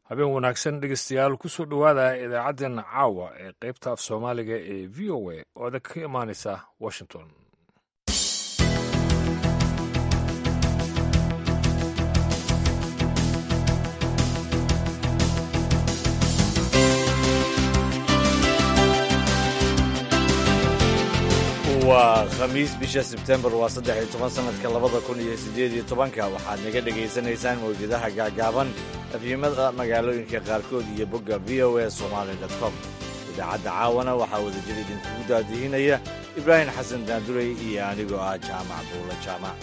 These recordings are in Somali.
habeen wanaagsan dhegeystayaal kusoo dhowaada idaacaddeenna caawa ee qaybta af soomaaliga ee v o a oo adag ka imaanaysa washington waa khamiis bisha sebtembar waa saddex iyo toban sanadka labada kun iyo siddeed iyo tobanka waxaad naga dhegaysanaysaan mawjadaha gaagaaban afyimada magaalooyinka qaarkood iyo bogga v o a somaali dot com idaacadda caawana waxaa wadajir idinkugu daadihinaya ibraahim xasan daandurey iyo anigoo ah jaamac buulo jaamac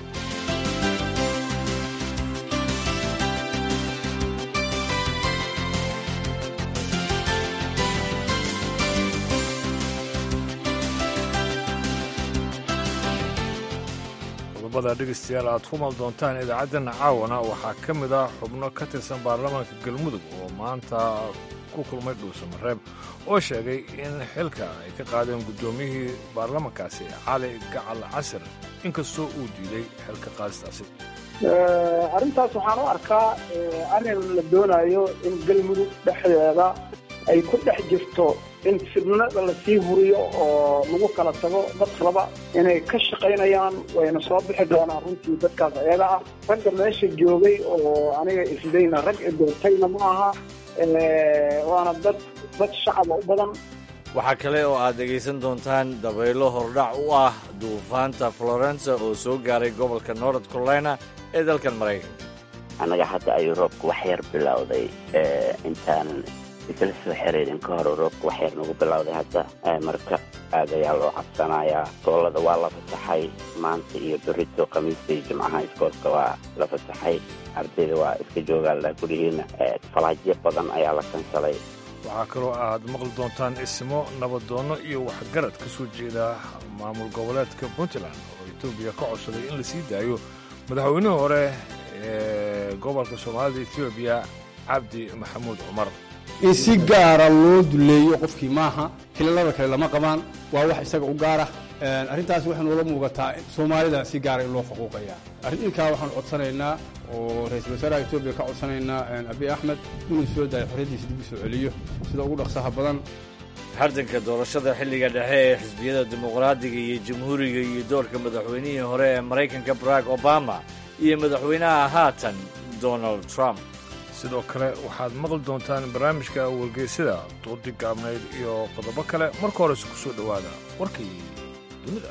qodobada dhegeystayaal aad ku mal doontaan idaacaddan caawana waxaa ka mid ah xubno ka tirsan baarlamaanka galmudug oo maanta ku kulmay dhuusamareeb oo sheegay in xilka ay ka qaadeen guddoomiyihii baarlamankaasi cali gacal casir inkastoo uu diiday xilka qaadistaasi arrintaas waxaan u arkaa arrin la doonayo in galmudug dhexdeeda ay ku dhex jirto in fidnada lasii huriyo oo lagu kala tago dadkalaba inay ka shaqaynayaan wayna soo bixi doonaan runtii dadkaas ayaga ah ragga meesha joogay oo aniga isdayna rag doortayna ma aha waana dad dad shacaba u badan waxaa kale oo aad dhegaysan doontaan dabaylo hordhac u ah duufaanta florence oo soo gaaray gobolka north carolina ee dalkan maraykanka annaga hadda ayuu roobku wax yar bilowday intaanan isla soo xiriirin ka hor roobka wax yar nagu bilowday hadda marka aad ayaa loo cabsanayaa goolada waa la fasaxay maanta iyo berito khamiista iyo jimcaha iskoolka waa la fasaxay ardayda waa iska joogaala gurihiina falaajyo badan ayaa la kansalay waxaa kaloo aad maqli doontaan ismo nabadoonno iyo waxgarad ka soo jeeda maamul goboleedka puntland oo etoobiya ka codsaday in la sii daayo madaxweynihii hore ee gobolka soomaalida etoobiya cabdi maxamuud cumar in si gaara loo duleeyo qofkii maaha hilalada kale lama qabaan waa wax isaga u gaara arrintaas waxay noola muugataa soomaalida si gaara in loo faquuqaya arrinkaa waxaan codsanaynaa oo ra-iisul wasaaraha etoobiya ka codsanaynaa abiy axmed inuu soo daayo xorriyaddiisa dib u soo celiyo sida ugu dhaqsaha badan hardanka doorashada xilliga dhexe ee xisbiyada dimuqraadiga iyo jamhuuriga iyo doorka madaxweynihii hore ee maraykanka barack obama iyo madaxweynaha haatan donald trump sidoo kale waxaad maqli doontaan barnaamijka wargeysada dooddi gaabnayd iyo qodobo kale marka horese ku soo dhowaada warkii dunida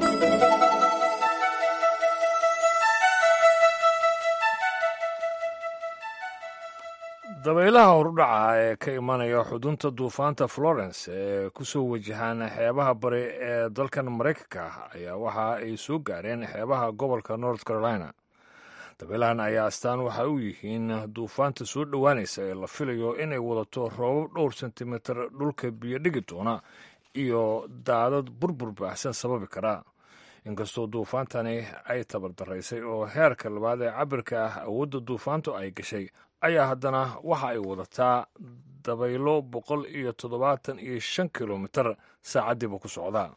dabaylaha horudhaca ee ka imanaya xudunta duufaanta florence ee ku soo wajahaan xeebaha bari ee dalkan maraykanka ayaa waxa ay soo gaareen xeebaha gobolka north carolina dabeelahan ayaa astaan waxa u yihiin duufaanta soo dhowaanaysa ee la filayo inay wadato roobab dhowr sentimitir dhulka biyo dhigi doona iyo daadad burbur baahsan sababi kara inkastoo duufaantani ay tabardaraysay oo heerka labaad ee cabirka ah awoodda duufaantu ay gashay ayaa haddana waxa ay wadataa dabaylo boqol iyo toddobaatan iyo shan kilomitir saacaddiiba ku socda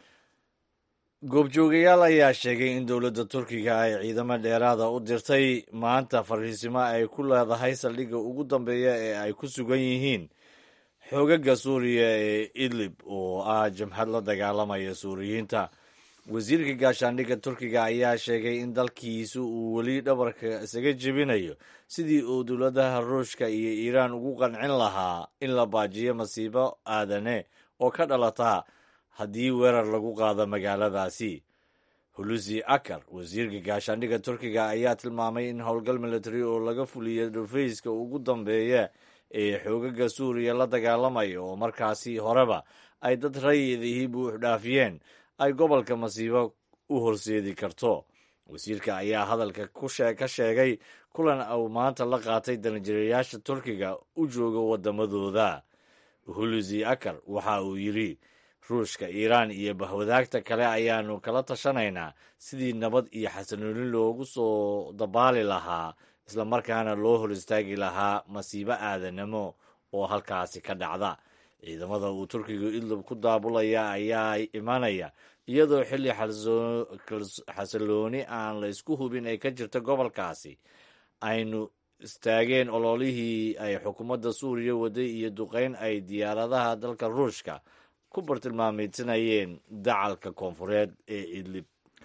goobjoogayaal ayaa sheegay in dowladda turkiga ay ciidamo dheeraada u dirtay maanta fariisimo ay ku leedahay saldhigga ugu dambeeya ee ay ku sugan yihiin xoogaga suuriya ee idlib oo ah jamhad la dagaalamaya suuriyiinta wasiirka gaashaandhigga turkiga ayaa sheegay in dalkiisu uu weli dhabarka isaga jebinayo sidii uu dowladaha ruushka iyo iiraan ugu qancin lahaa in la baajiyo masiibo aadane oo ka dhalata haddii weerar lagu qaado magaaladaasi hulusi akar wasiirka gaashaandhigga turkiga ayaa tilmaamay in howlgal military oo laga fuliyay dhufayska ugu dambeeya ee xoogaga suuriya la dagaalamaya oo markaasi horeba ay dad rayidihii buuxdhaafiyeen ay gobolka masiibo u horseedi karto wasiirka ayaa hadalka ka sheegay kulan uu maanta la qaatay danajirayaasha turkiga u jooga waddamadooda hulusi akar waxa uu yidhi ruushka iiraan iyo bahwadaagta kale ayaanu kala tashanaynaa sidii nabad iyo xasanooni loogu soo dabaali lahaa islamarkaana loo hor istaagi lahaa masiibo aadanimo oo halkaasi ka dhacda ciidamada uu turkiga idlib ku daabulaya ayaa imanaya iyadoo xilli xasilooni aan la isku hubin ay ka jirto gobolkaasi aynu istaageen ololihii ay xukuumadda suuriya waday iyo duqeyn ay diyaaradaha dalka ruushka ku bartilmaameysanayeen dacalka koonfureed ee idlib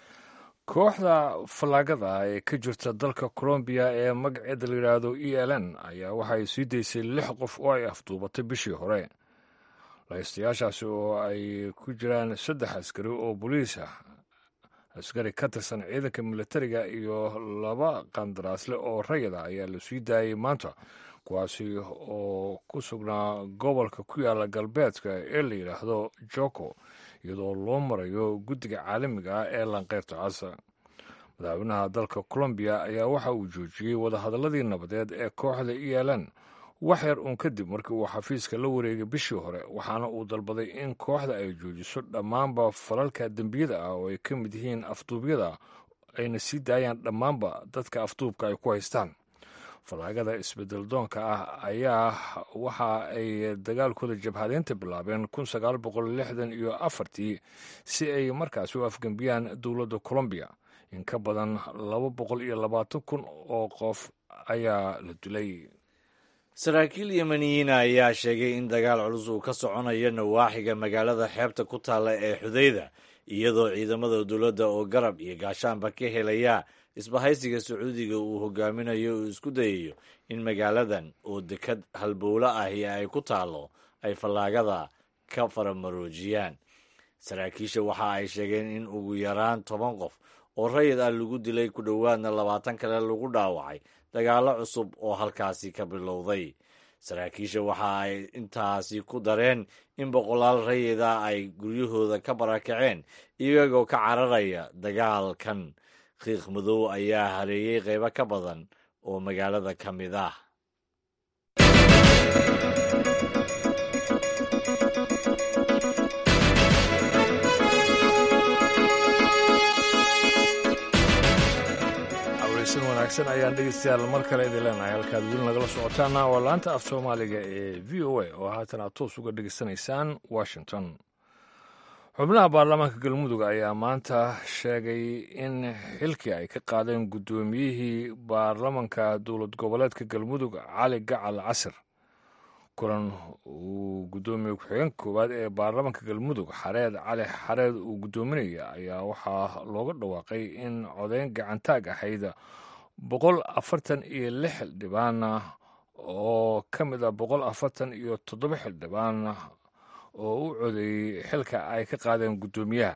kooxda fallaagada ee ka jirta dalka colombiya ee magaceeda la yidhaahdo e l n ayaa waxay sii daysay lix qof oo ay afduubatay bishii hore lahaystayaashaasi oo ay ku jiraan saddex askari oo boliis ah askari ka tirsan ciidanka militariga iyo laba qandaraasle oo rayada ayaa la sii daayay maanta kuwaasi oo ku sugnaa gobolka ku yaala galbeedka ee la yidhaahdo joko iyadoo loo marayo guddiga caalamiga ah ee lanqeyrta casa madaxweynaha dalka colombiya ayaa waxa uu joojiyey wadahadaladii nabadeed ee kooxda e l n wax yar uun kadib markii uu xafiiska la wareegay bishii hore waxaana uu dalbaday in kooxda ay joojiso dhammaanba falalka dembiyada ah oo ay ka mid yihiin afduubyada ayna sii daayaan dhammaanba dadka afduubka ay ku haystaan fallaagada isbedel doonka ah ayaa waxa ay dagaalkooda jabhadeynta bilaabeen kun sagaal boqol lixdan iyo afartii si ay markaasi u afgembiyaan dowladda colombiya in ka badan laba boqol iyo labaatan kun oo qof ayaa la dilay saraakiil yemeniyiina ayaa sheegay in dagaal culus uu ka soconayo nawaaxiga magaalada xeebta ku taalla ee xudayda iyadoo ciidamada dowladda oo garab iyo gaashaanba ka helaya isbahaysiga sacuudiga uu hogaaminayo uu isku dayayo in magaaladan oo dekad halbowlo ahi ay ku taallo ay fallaagada ka faramaroojiyaan saraakiisha waxa ay sheegeen in ugu yaraan toban qof oo rayid ah lagu dilay ku dhowaadna labaatan kale lagu dhaawacay dagaallo cusub oo halkaasi ka bilowday saraakiisha waxa ay intaasi ku dareen in boqolaal rayida ay guryahooda ka barakaceen iyagoo ka cararaya dagaalkan qiiq madow ayaa hareeyey qaybo ka badan oo magaalada ka mid ah aweysan wanaagsan ayaan dhegeystayaal mar kale idin leenahay halkaad weli nagala socotaana waa laanta af soomaaliga ee v o a oo haatan aad toos uga dhegeysanaysaan washington xubnaha baarlamaanka galmudug ayaa maanta sheegay in xilkii ay ka qaadeen guddoomiyihii baarlamanka dowlad goboleedka galmudug cali gacal casir kulan uu guddoomiye ku-xigeenka koowaad ee baarlamanka galmudug xareed cali xareed uu guddoominaya ayaa waxaa looga dhawaaqay in codeyn gacantaag ahayd boqol afartan iyo lix xildhibaan oo ka mid ah boqol afartan iyo toddoba xildhibaan oo u codeeyey xilka ay ka qaadeen guddoomiyaha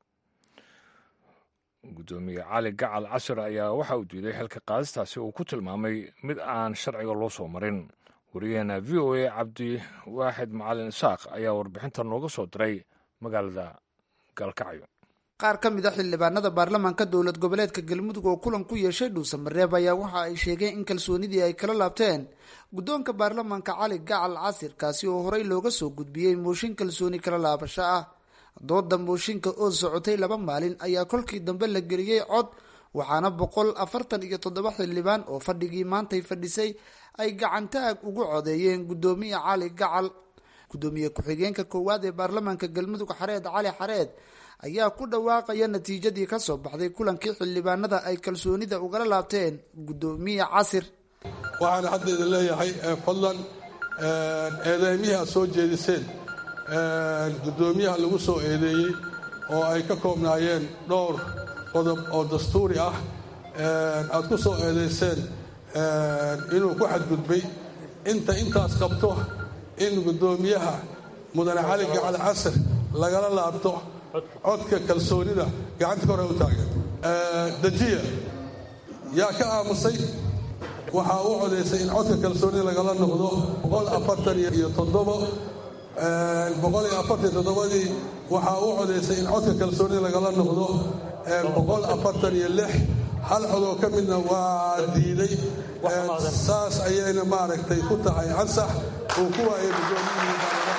guddoomiye cali gacal casir ayaa waxa uu diiday xilka qaadistaasi uu ku tilmaamay mid aan sharciga loo soo marin wariyaheena v o a cabdi waaxid macalin isaaq ayaa warbixinta nooga soo diray magaalada gaalkacyo qaar ka mid a xildhibaanada baarlamaanka dowlad goboleedka galmudug oo kulan ku yeeshay dhuusamareeb ayaa waxa ay sheegeen in kalsoonidii ay kala laabteen guddoonka baarlamaanka cali gacal casir kaasi oo horey looga soo gudbiyey mooshin kalsooni kala laabasho ah dooda mooshinka oo socotay laba maalin ayaa kolkii dambe la geliyey cod waxaana boqol afartan iyo toddoba xildhibaan oo fadhigii maantay fadhisay ay gacantaag ugu codeeyeen guddoomiye cali gacal guddoomiye ku-xigeenka koowaad ee baarlamaanka galmudug xareed cali xareed ayaa ku dhawaaqaya natiijadii kasoo baxday kulankii xildhibaanada ay kalsoonida ugala laabteen guddoomiye casir waxaan haddeeda leeyahay fadlan eedeymihii aad soo jeediseen guddoomiyaha lagu soo eedeeyey oo ay ka koobnaayeen dhowr qodob oo dastuuri ah aad ku soo eedayseen inuu ku xadgudbay inta intaas qabto in guddoomiyaha mudane cali gacal casir lagala laabto codka kalsoonida gacanta kore u taagan dajiya yaa ka aamusay waxaa u codaysay in codka kalsoonida lagala noqdo boqol afartan iyo toddobo boqol iyo afartan iyo toddobadii waxaa u codaysay in codka kalsoonida lagala noqdo boqol afartan iyo lix hal codoo ka midna waa diiday saas ayayna maaragtay ku tahay ansax uu ku waayay guddoomiyihii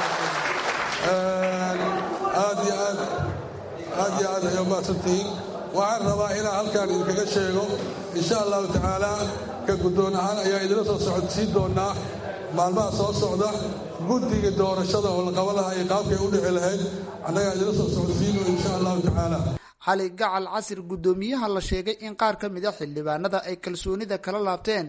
aad iyo aad aad iyo aad ay umahadsantihiin waxaan rabaa inaan halkaan idinkaga sheego insha allahu tacaala ka guddoon ahaan ayaa idinla soo socodsiin doonaa maalmaha soo socda guddiga doorashada oo la qaban lahaa iyo qaabkay u dhici lahayd annagaa idinla soo socodsiino insha allahu tacaala cali gacal casir guddoomiyaha la sheegay in qaar ka mid a xildhibaanada ay kalsoonida kala laabteen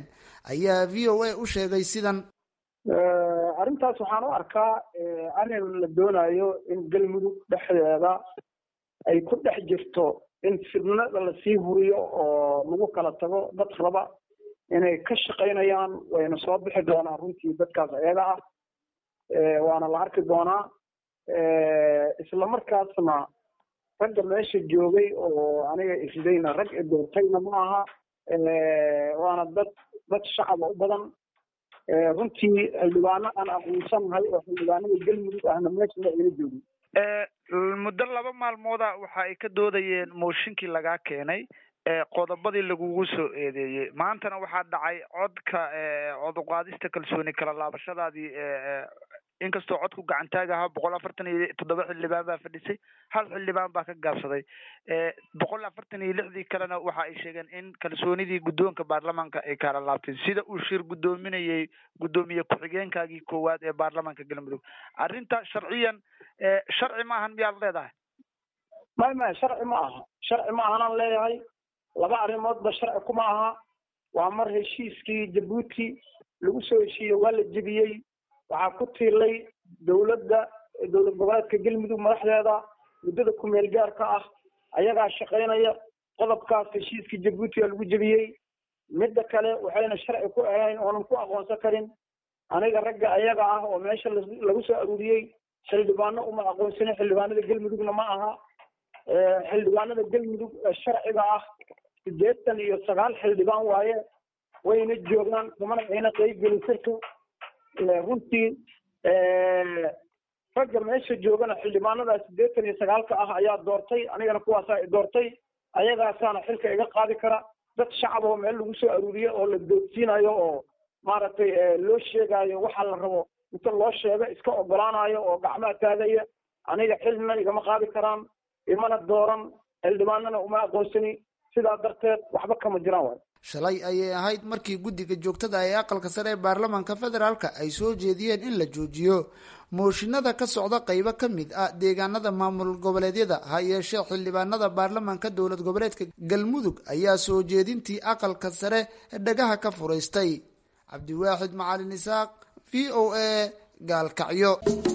ayaa v o a u sheegay sidan arrintaas waxaan u arkaa arrin la doonayo in galmudug dhexdeeda ay ku dhex jirto in fidnada lasii huriyo oo lagu kala tago dad raba inay ka shaqaynayaan wayna soo bixi doonaan runtii dadkaas ayaga ah waana la arki doonaa isla markaasna ragga meesha joogay oo aniga isdayna rag idoortayna ma aha waana dad dad shacaba u badan runtii xildhibaano aan aqoonsanahay oo xildhibaanada galmudug ahna meeshana ayna joogin muddo laba maalmooda waxa ay ka doodayeen mooshinkii lagaa keenay qodobadii lagugu soo eedeeyey maantana waxaa dhacay codka cod uqaadista kalsooni kala laabashadaadii inkastoo codku gacantaag ahaa boqol afartan iyo toddoba xildhibaan baa fadhisay hal xildhibaan baa ka gaabsaday boqol afartan iyo lixdii kalena waxa ay sheegeen in kalsoonidii guddoonka baarlamaanka ay kala laabteen sida uu shir guddoominayay guddoomiye ku-xigeenkaagii koowaad ee baarlamaanka galmudug arrinta sharciyan sharci ma ahan miyaad leedahay may may sharci ma aha sharci ma ahanaan leeyahay laba arrimoodba sharci kuma aha waa mar heshiiskii jabuuti lagu soo heshiiyey waa la jebiyey waxaa ku tiilay dowladda dowlad goboleedka galmudug madaxdeeda muddada kumeel gaarka ah ayagaa shaqaynaya qodobkaas heshiiskii jabuutiga lagu jebiyey midda kale waxayna sharci ku ahayn oonan ku aqoonsan karin aniga ragga ayaga ah oo meesha lagu soo aruuriyey xildhibaano uma aqoonsanin xildhibaanada galmudugna ma aha xildhibaanada galmudug ee sharciga ah sideetan iyo sagaal xildhibaan waaye wayna joogaan kumana ayna qeybgelin sirka runtii ragga meesha joogana xildhibaanada sideetan iyo sagaalka ah ayaa doortay anigana kuwaasaa i doortay ayagaasaana xilka iga qaadi kara dad shacab oo meel lagu soo aruuriyo oo la doodsiinayo oo maaragtay loo sheegaayo waxa la rabo inta loo sheego iska ogolaanayo oo gacmaha taagaya aniga xilna igama qaadi karaan imana dooran xildhibaanana uma aqoonsani sidaa darteed waxba kama jiraan waay shalay ayay ahayd markii guddiga joogtada ee aqalka sare ee baarlamaanka federaalka ay soo jeediyeen in la joojiyo mooshinada ka socda qeybo ka mid ah deegaanada maamul goboleedyada ha yeeshee xildhibaanada baarlamaanka dowlad goboleedka galmudug ayaa soo jeedintii aqalka sare dhagaha ka furaystay cabdiwaaxid macalin isaaq v o a gaalkacyo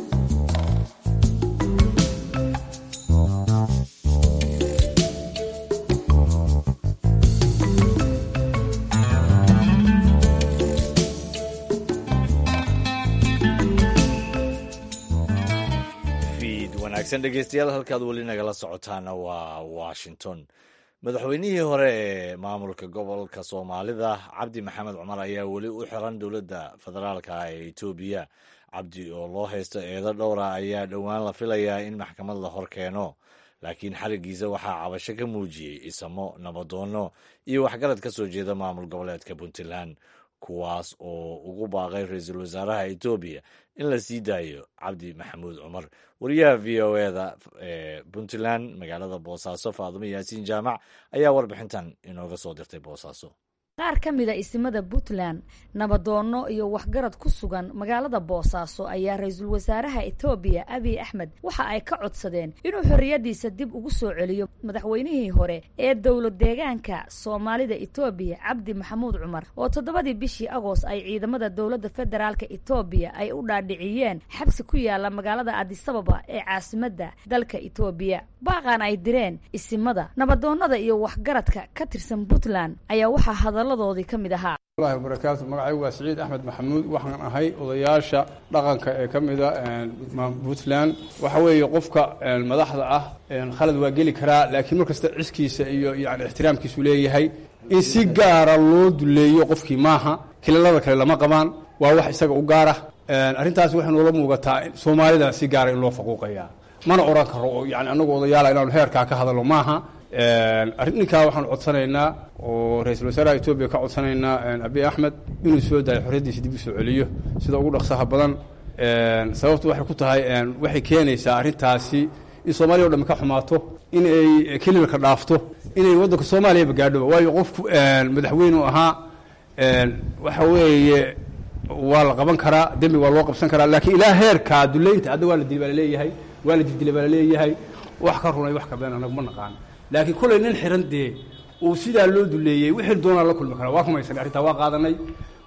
wanaagsan dhegeystayaal halkaad weli nagala socotaana waa washington madaxweynihii hore ee maamulka gobolka soomaalida cabdi maxamed cumar ayaa weli u xiran dowladda federaalka ee etoobiya cabdi oo loo haysto eedo dhowra ayaa dhowaan la filayaa in maxkamad la hor keeno laakiin xarigiisa waxaa cabasho ka muujiyey isamo nabadoonno iyo waxgarad ka soo jeeda maamul goboleedka puntland kuwaas oo ugu baaqay ra-iisul wasaaraha etoobiya in la sii daayo cabdi maxamuud cumar wariyaha v o eda ee puntland magaalada boosaaso faadumo yaasiin jaamac ayaa warbixintan inooga soo dirtay boosaaso qaar ka mida isimada puntland nabadoonno iyo waxgarad ku sugan magaalada boosaaso ayaa ra-iisul wasaaraha etoobiya abiy axmed waxa ay ka codsadeen inuu xorriyaddiisa dib ugu soo celiyo madaxweynihii hore ee dowlad deegaanka soomaalida etoobiya cabdi maxamuud cumar oo toddobadii bishii agost ay ciidamada dowladda federaalka etoobiya ay u dhaadhiciyeen xabsi ku yaala magaalada adisababa ee caasimadda dalka etoobiya baaqan ay direen isimada nabadoonnada iyo waxgaradka ka tirsan puntland ayaa waxaa hadaladoodii ka mid ahaa allahi wabarakaatu magacaygu waa siciid axmed maxamuud waxaan ahay odayaasha dhaqanka ee ka mida puntland waxa weeye qofka madaxda ah khalad waa geli karaa laakiin markasta ciskiisa iyo yani ixtiraamkiisu leeyahay in si gaara loo duleeyo qofkii maaha kilalada kale lama qabaan waa wax isaga u gaara arrintaas waxay noola muugataa soomaalida si gaara in loo faquuqaya mana oran karo oo yani anagu odayaala inaanu heerkaa ka hadalno maaha arrinkaa waxaanu codsanaynaa oo ra-iisul wasaaraha etoobiya ka codsanaynaa abiy axmed inuu soo daayo xorriyaddiisa dib u soo celiyo sida ugu dhaqsaha badan sababtu waxay ku tahay waxay keenaysaa arrintaasi in soomaaliya o dhami ka xumaato in ay kelilka dhaafto inay waddanka soomaaliyaba gaadhoba waayo qofku madaxweynu ahaa waxa weeye waa la qaban karaa dembi waa loo qabsan karaa laakiin ilaa heerkaa duleynta hadda waa la dili baa laleeyahay waa la dildilay baa laleeyahay wax ka runay wax ka been anagu ma naqaan laakiin kolay nin xiran dee uu sidaa loo duleeyey wixii doonaa la kulmi karaa waa rumaysanay arrintaa waa qaadanay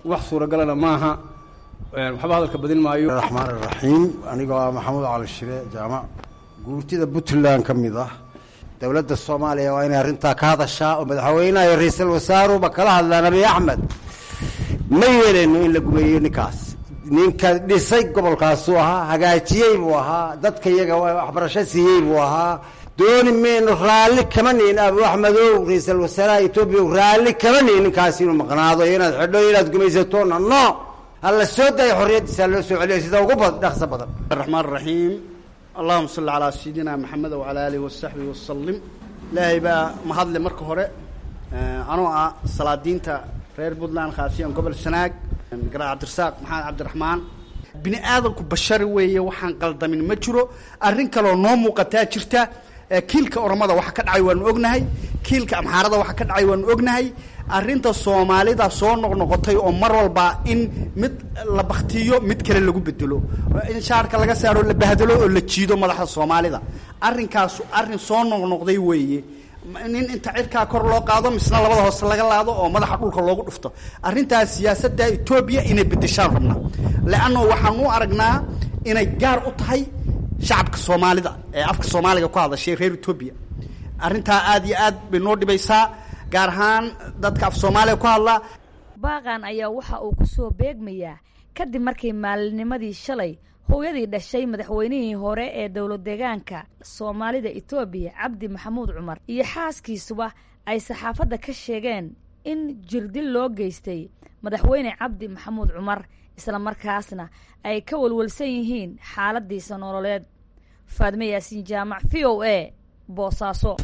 wax suuragalana maaha waxba hadalka badin maayo raxmaan iraxiim anigoo ah maxamuud cali shire jaamac guurtida puntland ka mid ah dowladda soomaaliya waa inay arrintaa ka hadashaa oo madaxweynaha iyo ra-iisul wasaaruhuba kala hadlaan abiy axmed ma yeeleyno in la gumeeyo ninkaas ninka dhisay gobolkaasuu ahaa hagaajiyey buu ahaa dadka iyaga waxbarasho siiyey buu ahaa dooni mayno raalli kama nihin abu axmedow ra-iisul wasaaraha etoobiya raalli kama nihin ninkaas inuu maqnaado inaad xidho inaad gumaysatona no hala soo daya xorriyaddiisa loo soo celiyo sida ugu dhaqso badan raxmaan raxiim allahuma salli calaa sayidina maxamed wacalaa aalihi wasaxbihi wasalim ilaahay baa mahadle marka hore anoo ah salaadiinta reer puntland khaasiyan gobol sanaag garaa cabdirasaaq maxamed cabdiraxmaan bini aadamku bashari weeye waxaan qaldamin ma jiro arrin kaloo noo muuqataa jirta kiilka oromada waxa ka dhacay waanu ognahay kiilka amxaarada waxa ka dhacay waanu ognahay arrinta soomaalida soo noqnoqotay oo mar walba in mid la baktiyo mid kale lagu bedelo in shaarka laga saaro la bahdalo oo la jiido madaxda soomaalida arrinkaasu arrin soo noqnoqday weeye nin inta cirkaa kor loo qaado misna labada hoose laga laado oo madaxa dhulka loogu dhufto arrintaas siyaasadda etoobiya inay bedeshaan rabnaa leanno waxaan u aragnaa inay gaar u tahay shacabka soomaalida ee afka soomaaliga ku hadashay reer etoobiya arrintaa aad iyo aad bay noo dhibaysaa gaar ahaan dadka af soomaaliya ku hadla baaqan ayaa waxa uu ku soo beegmayaa kadib markii maalinimadii shalay hooyadii dhashay madaxweynihii hore ee dowlad deegaanka soomaalida etoobiya cabdi maxamuud cumar iyo xaaskiisuba ay saxaafadda ka sheegeen in jirdil loo geystay madaxweyne cabdi maxamuud cumar islamarkaasna ay ka walwalsan yihiin xaaladiisa nololeed faadme yaasiin jaamac v o a boosaaso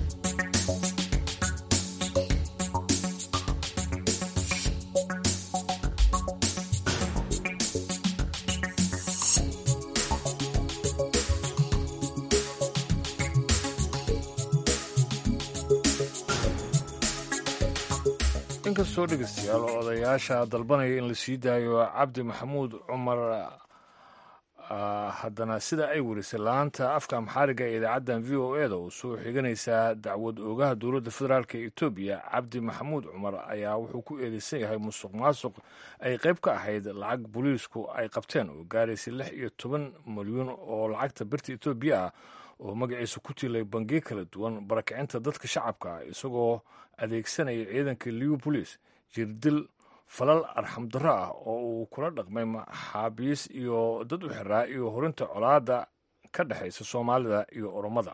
inkastoo dhegeystayaal odayaasha dalbanaya in la sii daayo cabdi maxamuud cumar haddana sida ay werisay laanta afka amxaariga ee idaacaddan v o e da uu soo xiganaysaa dacwad oogaha dowladda federaalk ee etoobiya cabdi maxamuud cumar ayaa wuxuu ku eedeysan yahay musuq maasuq ay qayb ka ahayd lacag booliisku ay qabteen oo gaaraysay lix iyo toban milyuun oo lacagta birta etoobiya ah oo magaciisa ku tilay bangiyo kala duwan barakicinta dadka shacabka ah isagoo adeegsanaya ciidanka liw boliis jirdil falal arxamdarro ah oo uu kula dhaqmay maxaabiis iyo dad u xiraa iyo horinta colaadda ka dhexaysa soomaalida iyo oromada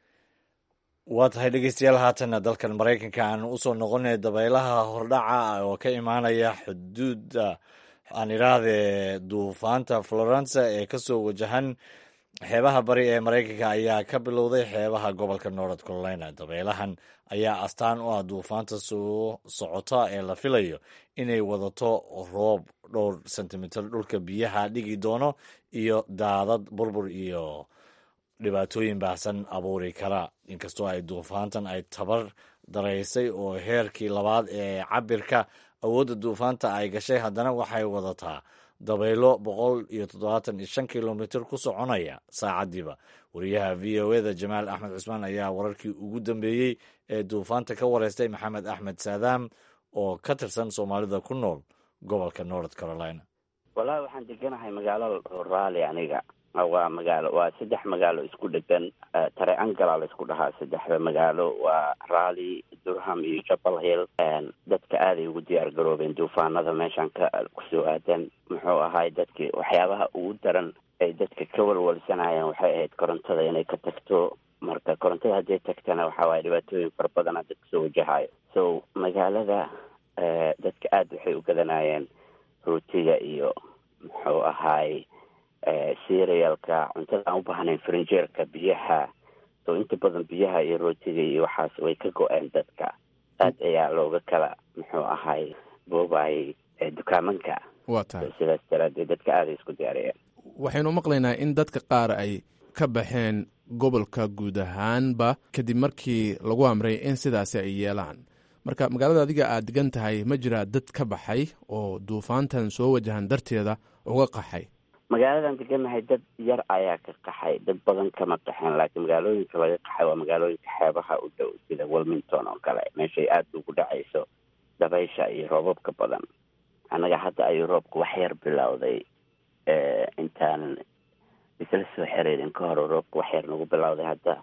waa tahay dhegeystayaal haatanna dalkan maraykanka aan usoo noqonay dabaylaha hordhaca oo ka imaanaya xuduudda aan idhaahdee duufaanta florence ee kasoo wajahan xeebaha bari ee maraykanka ayaa ka bilowday xeebaha gobolka north carolina dabeelahan ayaa astaan u ah duufaanta soo socota ee la filayo inay wadato roob dhowr sentimitir dhulka biyaha dhigi doono iyo daadad burbur iyo dhibaatooyin baahsan abuuri kara inkastoo ay duufaantan ay tabar daraysay oo heerkii labaad ee cabirka awoodda duufaanta ay gashay haddana waxay wadataa dabaylo boqol iyo toddobaatan iyo shan kilomitir ku soconaya saacaddiiba wariyaha v o eda jamaal axmed cusmaan ayaa wararkii ugu dambeeyey ee duufaanta ka wareystay maxamed axmed saadaam oo ka tirsan soomaalida ku nool gobolka north carolina wallaahi waxaan deganahay magaalo raali aniga waa magaalo waa saddex magaalo isku dhegan tare angala la isku dhahaa saddexda magaalo waa rally durham iyo jabal hill dadka aaday ugu diyaar garoobeen duufaanada meeshaan ka kusoo aadan muxuu ahaay dadki waxyaabaha ugu daran ay dadka ka walwalsanayeen waxay ahayd korontada inay ka tagto marka korontada hadday tagtana waxa waaye dhibaatooyin fara badana dadka soo wajahayo so magaalada dadka aada waxay u gadanayeen rootiga iyo muxuu ahaay serialka cuntada aan u baahnayn frinjeerka biyaha so inta badan biyaha iyo rootiga iyo waxaas way ka go-een dadka aad ayaa looga kala muxuu ahay boobayay dukaamanka waa tahay sidaas daraadeed dadka aaday isku diyaariyeen waxaynu maqlaynaa in dadka qaar ay ka baxeen gobolka guud ahaanba kadib markii lagu amray in sidaasi ay yeelaan marka magaalada adiga aad degan tahay ma jiraa dad ka baxay oo duufaantan soo wajahan darteeda uga qaxay magaaladan deganahay dad yar ayaa ka qaxay dad badan kama qaxeen laakiin magaalooyinka laga qaxay waa magaalooyinka xeebaha u dhow sida wilmington oo kale meeshay aada ugu dhacayso dabaysha iyo roobabka badan annaga hadda ayuu roobku wax yar bilowday intaanan isla soo xiriirin ka hor roobku wax yar nagu bilowday hadda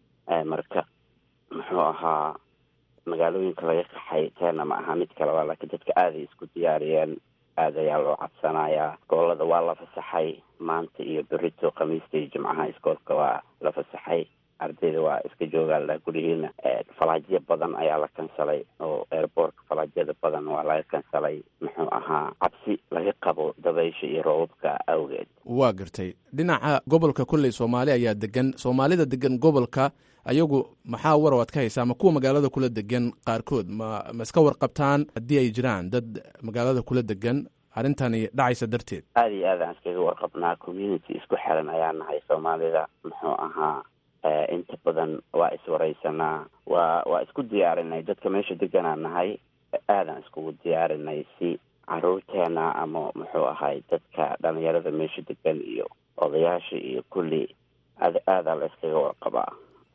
marka muxuu ahaa magaalooyinka laga qaxay teena ma aha mid kaleba laakiin dadka aaday isku diyaariyeen aad ayaa loo cabsanayaa iskoolada waa la fasaxay maanta iyo berito khamiista iyo jimcaha iskoolka waa la fasaxay ardayda waa iska joogaan gurihiina falaajyo badan ayaa la kansalay oo airboortka falaajyada badan waa laga kansalay muxuu ahaa cabsi laga qabo dabaysha iyo roobabka awgeed waa gartay dhinaca gobolka kolley soomaali ayaa degan soomaalida degan gobolka ayagu maxaa war waad ka haysaa ma kuwa magaalada kula degan qaarkood ma ma iska warqabtaan haddii ay jiraan dad magaalada kula degan arrintani dhacaysa darteed aada iyo aad aan iskaga warqabnaa community isku xiran ayaa nahay soomaalida muxuu ahaa inta badan waa iswareysanaa waa waa isku diyaarinay dadka meesha deganaa nahay aadaan iskugu diyaarinay si caruurteena ama muxuu ahay dadka dhalinyarada meesha degan iyo odayaasha iyo kulli aad aadaa la iskaga warqabaa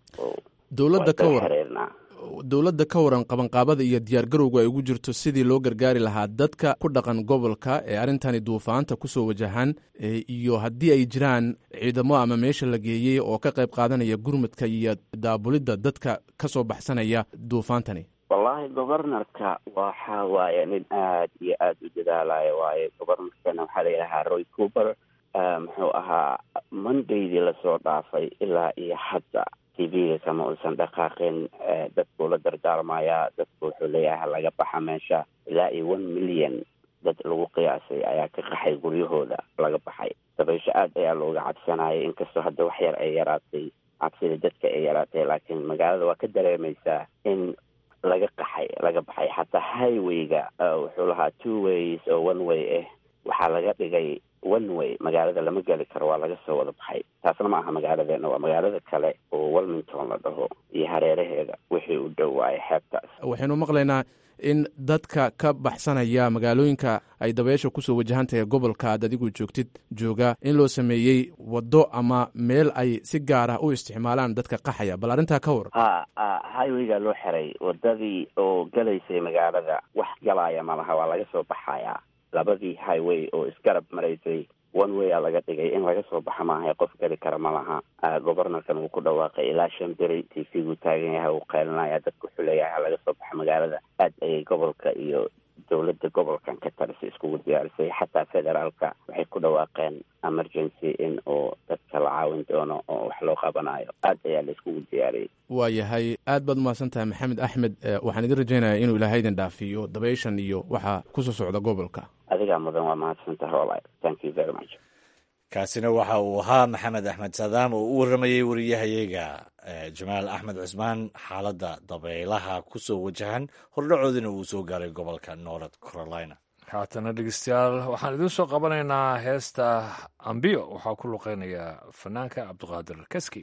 dowladda ka waran dowladda ka waran qabanqaabada iyo diyaargarowga ay ugu jirto sidii loo gargaari lahaa dadka ku dhaqan gobolka ee arrintani duufaanta kusoo wajahan iyo haddii ay jiraan ciidamo ama meesha la geeyey oo ka qayb qaadanaya gurmudka iyo daabulidda dadka ka soo baxsanaya duufaantani wallahi governorka waxa waaye nin aad iyo aad u dadaalaya waaye governorkana waxaa la yidhahaa roy cooper muxuu ahaa mondaydii lasoo dhaafay ilaa iyo hadda tv-ga kama uusan dhaqaaqin dadkuu la dardaarmayaa dadku wuxuu leeyahay laga baxa meesha ilaa iyo one million dad lagu qiyaasay ayaa ka qaxay guryahooda laga baxay dabaysho aad ayaa looga cabsanayay inkastoo hadda wax yar ay yaraatay cabsida dadka ay yaraatay laakiin magaalada waa ka dareemaysaa in laga qaxay laga baxay xataa highwayga wuxuu lahaa two ways oo one way ah waxaa laga dhigay one way magaalada lama geli karo waa laga soo wada baxay taasna ma aha magaaladeena waa magaalada kale oo welmington la dhaho iyo hareeraheeda wixii u dhow waaye xeebtaas waxaynu maqlaynaa in dadka ka baxsanaya magaalooyinka ay dabeesha kusoo wajahantahay gobolka aad adigu joogtid jooga in loo sameeyey waddo ama meel ay si gaar ah u isticmaalaan dadka qaxaya bal arrintaa ka waran ha highwayga loo xiray wadadii oo galaysay magaalada wax galaya malaha waa laga soo baxayaa labadii highway oo isgarab maraysay one way a laga dhigay in laga soo baxa maahay qof geli kara ma laha governorkan wuu ku dhawaaqay ilaa shan beri t v-gu taagan yahay uu qeylinaya dadka wuxuu leeyahay ha laga soo baxa magaalada aad ayay gobolka iyo dowladda gobolkan ka talisa iskugu diyaarisay xataa federaalka waxay ku dhawaaqeen emergency in uu dadka la caawin doono oo wax loo qabanayo aad ayaa la iskugu diyaariyey waa yahay aad baad umahadsan tahay maxamed axmed waxaan idin rajaynayaa inuu ilaahay idin dhaafiyo dabayshan iyo waxa kusoo socda gobolka adigaa mudan waa mahadsan tahay walahi thank you very much kaasina waxa uu ahaa maxamed axmed saadaam oo u warramayey wariyahayaga jamaal axmed cusmaan xaaladda dabaylaha ku soo wajahan hordhacoodina uu soo gaaray gobolka north carolina haatana dhegeystayaal waxaan idiin soo qabanaynaa heesta ambiyo waxaa ku luqeynaya fanaanka cabdiqaadir kaski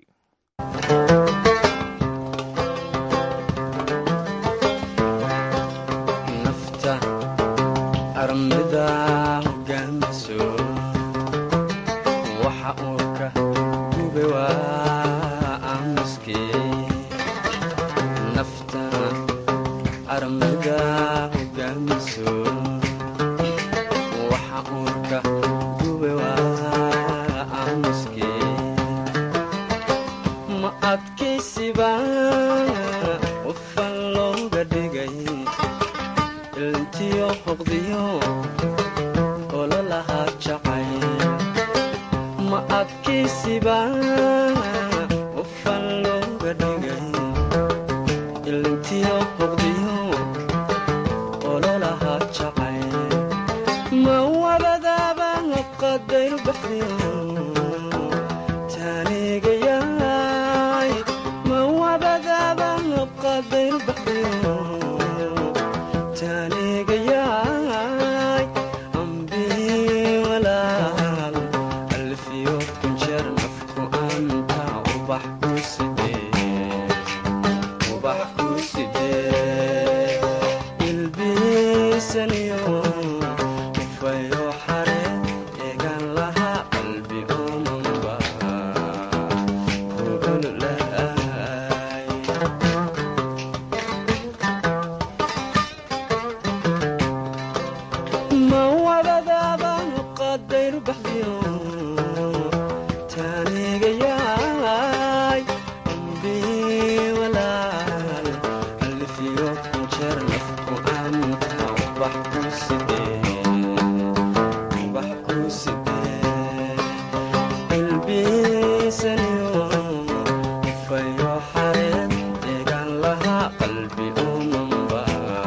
ilbiisaniyo ufayo xare eegan laha qalbi dayru baxdiyo taanigayaay ambi walaal alfiyo kunjeer nafku anta ubax ku sidee ubax ku sidee ilbiisaniyo fayo xareed deegaan lahaa qalbi umanba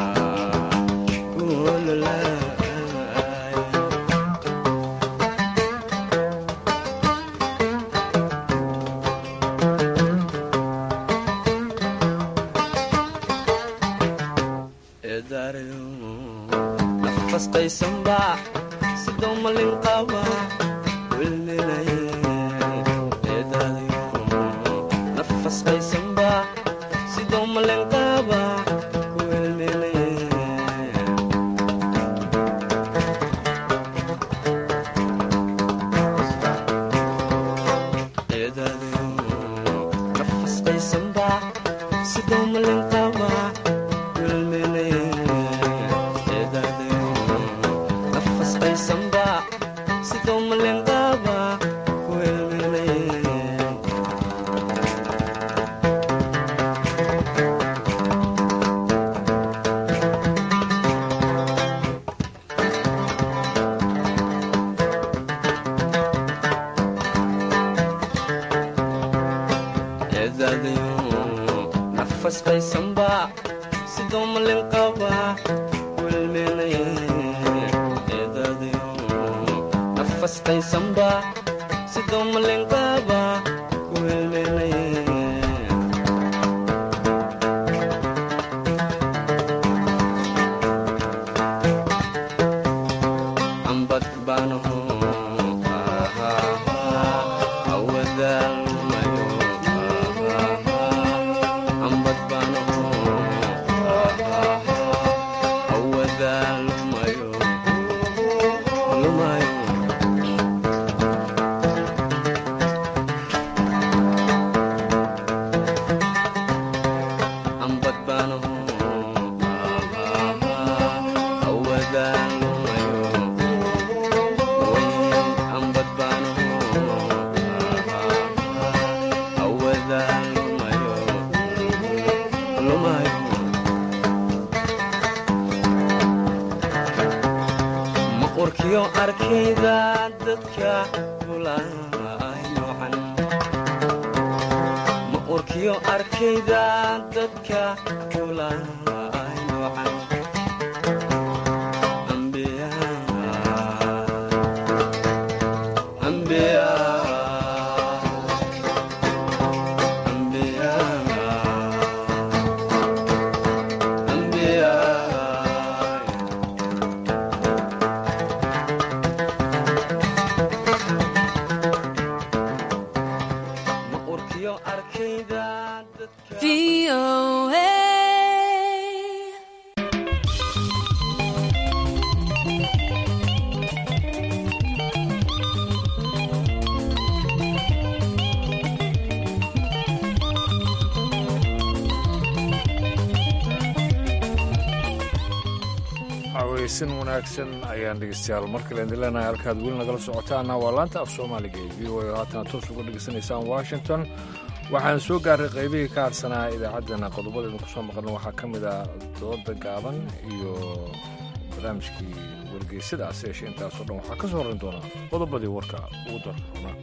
kululaay eedaarayo nafasqaysanba sidoo malin qaba wilminaye eedaadayo nafasqaysanba sidoo malin qaba wilminaye eedaadayo nafasqaysanba sidoo malin qaba nafasqaysanba sidoo malenqaaba ku helminaye eedaadayo nafasqaysanba sidoo malenqaaba ku helminaye eedaadayo nafasqaysanba sidoo malenqaaba ku helminaye ambad baanaho awadaalmayo ambad baanaho awadaalmayo lumayo ambad baanaho awadaalmayo ambad baanaho awadaalmayo lumayo maqurkiyo arkayda dadka bulay noocan maqurkiyo arkayda dadka bulay noocan ambiya ambiya ambiya ambiya maqurkiyo arkayda dadka haweysan wanaagsan ayaan dhegeystayaal markale idin leenahay halkaad weli nagala socotaana waa laanta af soomaaliga ee v o a oo haatana toos uga dhegeysanaysaan washington waxaan soo gaaray qaybihii ka hadsanaa idaacaddana qodobada idinku soo maqlin waxaa ka mid ah dooda gaaban iyo barnaamijkii wargeysadaas yeeshe intaasoo dhan waxaa ka soo horin doonaa qodobadii warka ugu darroona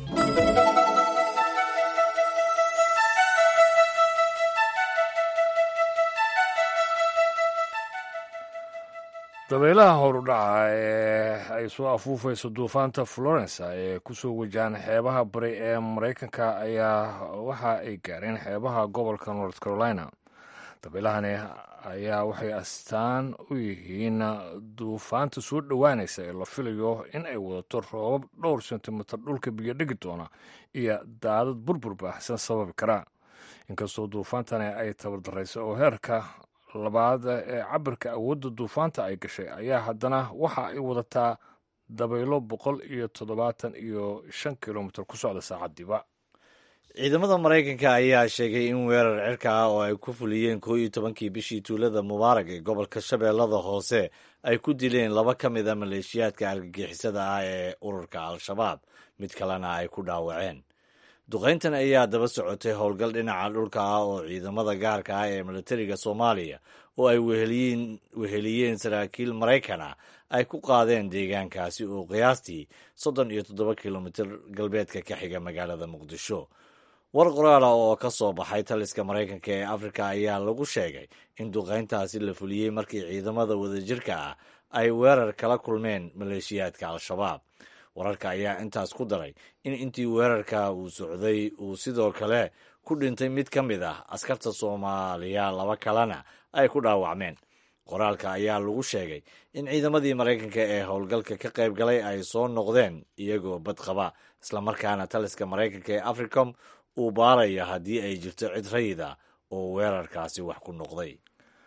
dabeelaha howrdhaca ee ay soo afuufayso duufaanta florence ee kusoo wajahan xeebaha bari ee maraykanka ayaa waxa ay gaareen xeebaha gobolka north carolina dabeelahani ayaa waxay astaan u yihiin duufaanta soo dhowaanaysa ee la filayo in ay wadato roobab dhowr sentimitir dhulka biyo dhigi doona iyo daadad burbur baahsan sababi kara inkastoo duufaantani ay tabardaraysa oo heerka labaad ee cabirka awoodda duufaanta ay gashay ayaa haddana waxa ay wadataa dabaylo boqol iyo toddobaatan iyo shan kilomitir ku socda saacadiiba ciidamada maraykanka ayaa sheegay in weerar cirka ah oo ay ku fuliyeen koo iyo tobankii bishii tuulada mubaarag ee gobolka shabeellada hoose ay ku dileen laba ka mid a maleeshiyaadka argagixisada ah ee ururka al-shabaab mid kalena ay ku dhaawaceen duqayntan ayaa daba socotay howlgal dhinaca dhulka ah oo ciidamada gaarka ah ee militariga soomaaliya oo ay weheliyeen saraakiil maraykan ah ay ku qaadeen deegaankaasi oo qiyaastii soddon iyo toddoba kilomitir galbeedka ka xiga magaalada muqdisho war qoraala oo ka soo baxay taliska maraykanka ee afrika ayaa lagu sheegay in duqayntaasi la fuliyey markii ciidamada wadajirka ah ay weerar kala kulmeen maleeshiyaadka al-shabaab wararka ayaa intaas ku daray in intii weerarka uu socday uu sidoo kale ku dhintay mid ka mid ah askarta soomaaliya laba kalena ay ku dhaawacmeen qoraalka ayaa lagu sheegay in ciidamadii maraykanka ee howlgalka ka qayb galay ay soo noqdeen iyagoo badqaba islamarkaana taliska maraykanka ee africom uu baaraya haddii ay jirto cid rayida oo weerarkaasi wax ku noqday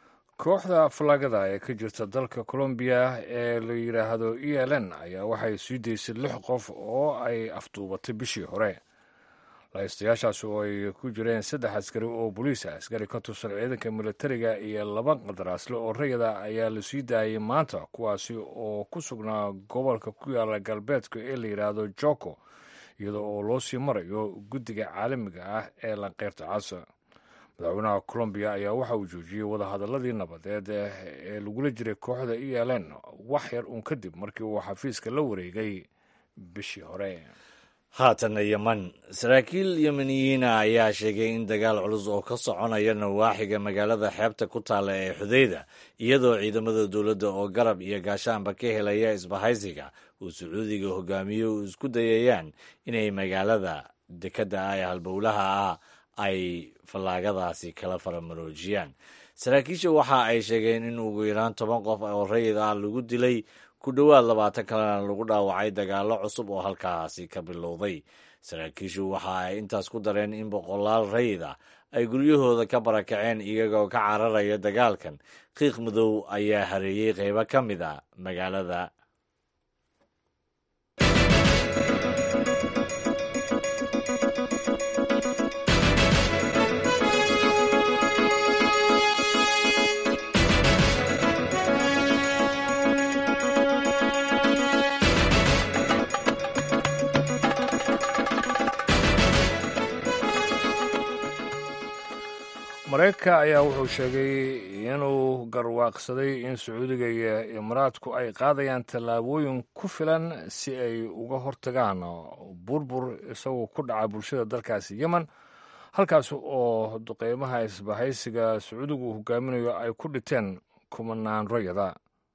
kooxda falaagada ee ka jirta dalka colombiya ee la yidhaahdo e l n ayaa waxay sii daysay lix qof oo ay afduubatay bishii hore lahaystayaashaas oo ay ku jireen saddex askari oo boliis ah askari ka tirsan ciidanka militariga iyo laba qadaraasle oo rayada ayaa la sii daayay maanta kuwaasi oo ku sugnaa gobolka ku yaala galbeedka ee la yidhaahdo joko iyadoo oo loo sii marayo guddiga caalamiga ah ee lanqeyrta casa madaxweynaha colombiya ayaa waxa uu joojiyey wadahadaladii nabadeed ee lagula jiray kooxda e l n wax yar uun kadib markii uu xafiiska la wareegay bishii hore haatanna yeman saraakiil yemeniyiina ayaa sheegay in dagaal culus oo ka soconaya nawaaxiga magaalada xeebta ku taalla ee xudeyda iyadoo ciidamada dowladda oo garab iyo gaashaanba ka helaya isbahaysiga uu sacuudiga hogaamiyo uu isku dayayaan inay magaalada dekedda ah ee halbowlaha ah ay fallaagadaasi kala faramaroojiyaan saraakiisha waxa ay sheegeen in ugu yaraan toban qof oo rayid ah lagu dilay ku dhowaad labaatan kalena lagu dhaawacay dagaallo cusub oo halkaasi ka bilowday saraakiishu waxa ay intaas ku dareen in boqolaal rayid ah ay guryahooda ka barakaceen iyagoo ka cararaya dagaalkan qiiq madow ayaa hareeyey qaybo ka mid a magaalada maraykanka ayaa wuxuu sheegay inuu garwaaqsaday in sacuudiga iyo imaaraadku ay qaadayaan tallaabooyin ku filan si ay uga hortagaan burbur isagoo ku dhaca bulshada dalkaasi yemen halkaas oo duqeymaha isbahaysiga sacuudigu uu hogaaminayo ay ku dhiteen kumanaan rayada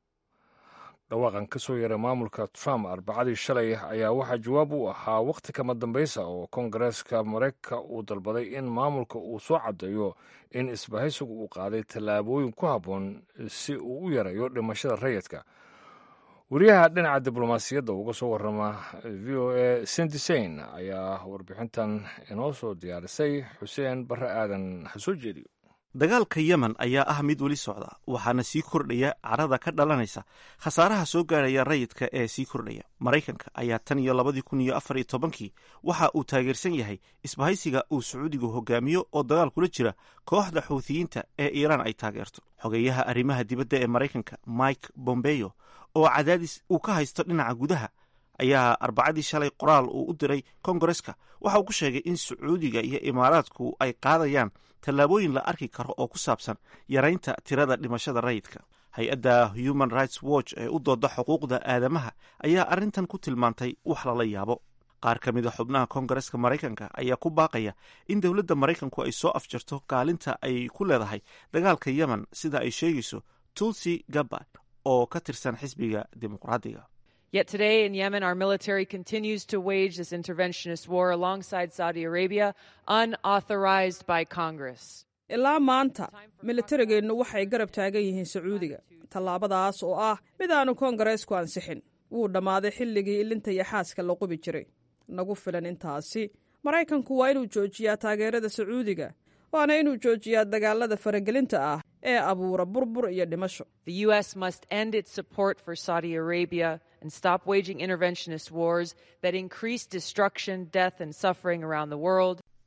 dhawaaqan ka soo yaray maamulka trump arbacadii shalay ayaa waxaa jawaab u ahaa wakhti kama dambaysa oo kongareeska maraykanka uu dalbaday in maamulka uu soo caddeeyo in isbahaysigu uu qaaday tallaabooyin ku habboon si uu u yarayo dhimashada rayidka wariyaha dhinaca diblomaasiyadda uga soo warrama v o a sendisain ayaa warbixintan inoo soo diyaarisay xuseen barre aadan ha soo jeediyo dagaalka yemen ayaa ah mid weli socda waxaana sii kordhaya carada ka dhalanaysa khasaaraha soo gaaraya rayidka ee sii kordhaya maraykanka ayaa tan iyo labadii kun iyo afar iyo tobankii waxa uu taageersan yahay isbahaysiga uu sacuudigu hogaamiyo oo dagaal kula jira kooxda xuuthiyiinta ee iiraan ay taageerto xogeyaha arrimaha dibadda ee maraykanka mike bombeyo oo cadaadis uu ka haysto dhinaca gudaha ayaa arbacadii shalay qoraal uu u diray kongareska waxa uu ku sheegay in sacuudiga iyo imaaraadku ay qaadayaan tallaabooyin la arki karo oo ku saabsan yaraynta tirada dhimashada rayidka hay-adda human rights watch ee u dooda xuquuqda aadamaha ayaa arrintan ku tilmaantay wax lala yaabo qaar ka mid a xubnaha kongareska maraykanka ayaa ku baaqaya in dowladda maraykanku ay soo afjarto kaalinta ay ku leedahay dagaalka yemen sida ay sheegayso tulsi gabbard oo ka tirsan xisbiga dimuqraadiga Yet today in Yemen, our military continues to wage this interventionist war alongside Saudi Arabia, unauthorized by Congress. ilaa maanta militarigeennu waxay garab taagan yihiin sacuudiga tallaabadaas oo ah mid aanu koongareesku ansixin wuu dhammaaday xilligii ilinta iyo xaaska la qubi jiray nagu filan intaasi maraykanku waa inuu joojiyaa taageerada sacuudiga waana inuu joojiyaa dagaalada faragelinta ah ee abuura burbur iyo dhimasho The U.S. must end its support for Saudi Arabia and stop waging interventionist wars that increase destruction, death, and suffering around the world.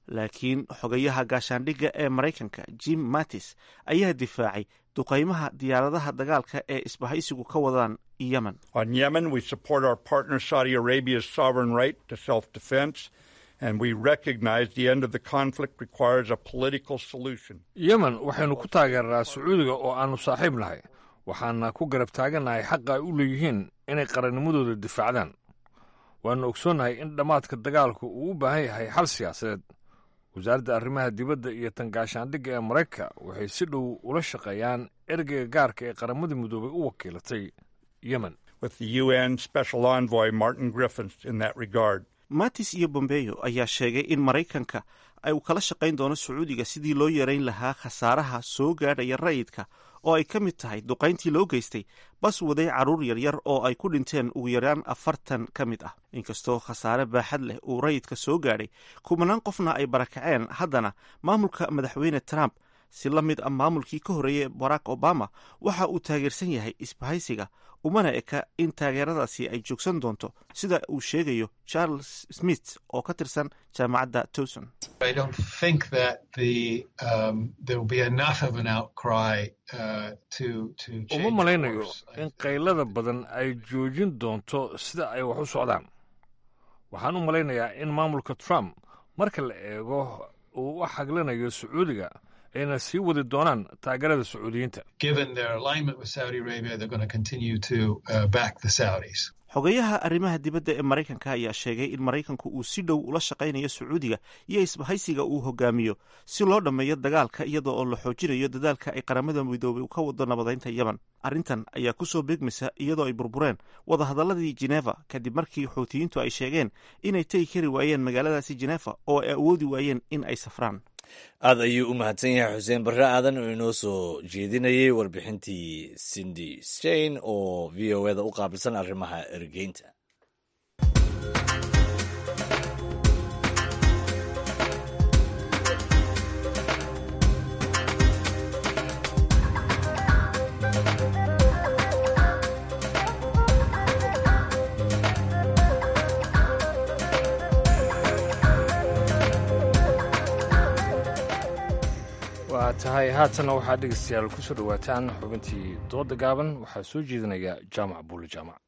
laakiin xogayaha gaashaandhigga ee maraykanka jim mattis ayaa difaacay duqaymaha diyaaradaha dagaalka ee isbahaysigu ka wadaan yemen On Yemen, we support our partner Saudi Arabia's sovereign right to self defense, and we recognize the end of the conflict requires a political solution. yemen waxaynu ku taageernaa sacuudiga oo aannu saaxiib nahay waxaana ku garab taagannahay xaqa ay u leeyihiin inay qarannimadooda difaacdaan waannu ogsoonnahay in dhammaadka dagaalku uu u baahan yahay xal siyaasadeed wasaaradda arrimaha dibadda iyo tan gaashaandhigga ee maraykanka waxay si dhow ula shaqeeyaan ergeyga gaarka ee qaramada midoobay u wakiilatay yemen with the UN Special Envoy Martin Griffiths in that regard. mattis iyo bombeyo ayaa sheegay in maraykanka ay uu kala shaqayn doono sacuudiga sidii loo yareyn lahaa khasaaraha soo gaadhaya rayidka oo ay ka mid tahay duqayntii loo geystay bas waday carruur yaryar oo ay ku dhinteen ugu yaraan afartan ka mid ah inkastoo khasaare baaxad leh uu rayidka soo gaadhay kumanaan qofna ay barakaceen haddana maamulka madaxweyne trump si la mid ah maamulkii ka horreeyey barack obama waxa uu taageersan yahay isbahaysiga umana eka in taageeradaasi ay joogsan doonto sida uu sheegayo charles smith oo ka tirsan jaamacadda towson I don't think that the um, there will be enough of an outcry uh, to to uma change malaynayo in qaylada badan ay joojin doonto sida ay wax u socdaan waxaan u malaynayaa in maamulka trump marka la eego uu u xaglinayo sacuudiga ayna sii wadi doonaan taageerada sacuudiyiinta given their alignment with Saudi Arabia, they're going to continue to uh, back the Saudis. xogayaha arrimaha dibadda ee maraykanka ayaa sheegay in maraykanku uu si dhow ula shaqaynayo sacuudiga iyo isbahaysiga uu hogaamiyo si loo dhammeeyo dagaalka iyadoo oo la xoojinayo dadaalka ay qaramada midoobay ka wado nabadaynta yemen arrintan ayaa ku soo beegmaysa iyadoo ay burbureen wadahadalladii jeneva kadib markii xuutiyiintu ay sheegeen inay tegi kari waayeen magaaladaasi jeneva oo ay awoodi waayeen in ay safraan aad ayuu u mahadsan yahay xuseen barre aadan oo inoo soo jeedinayay warbixintii cindy stein oo v o eda u qaabilsan arrimaha ergeynta waa tahay haatanna waxaa dhegeystayaal ku soo dhowaataan xubintii dooda gaaban waxaa soo jeedinaya jaamac buule jaamac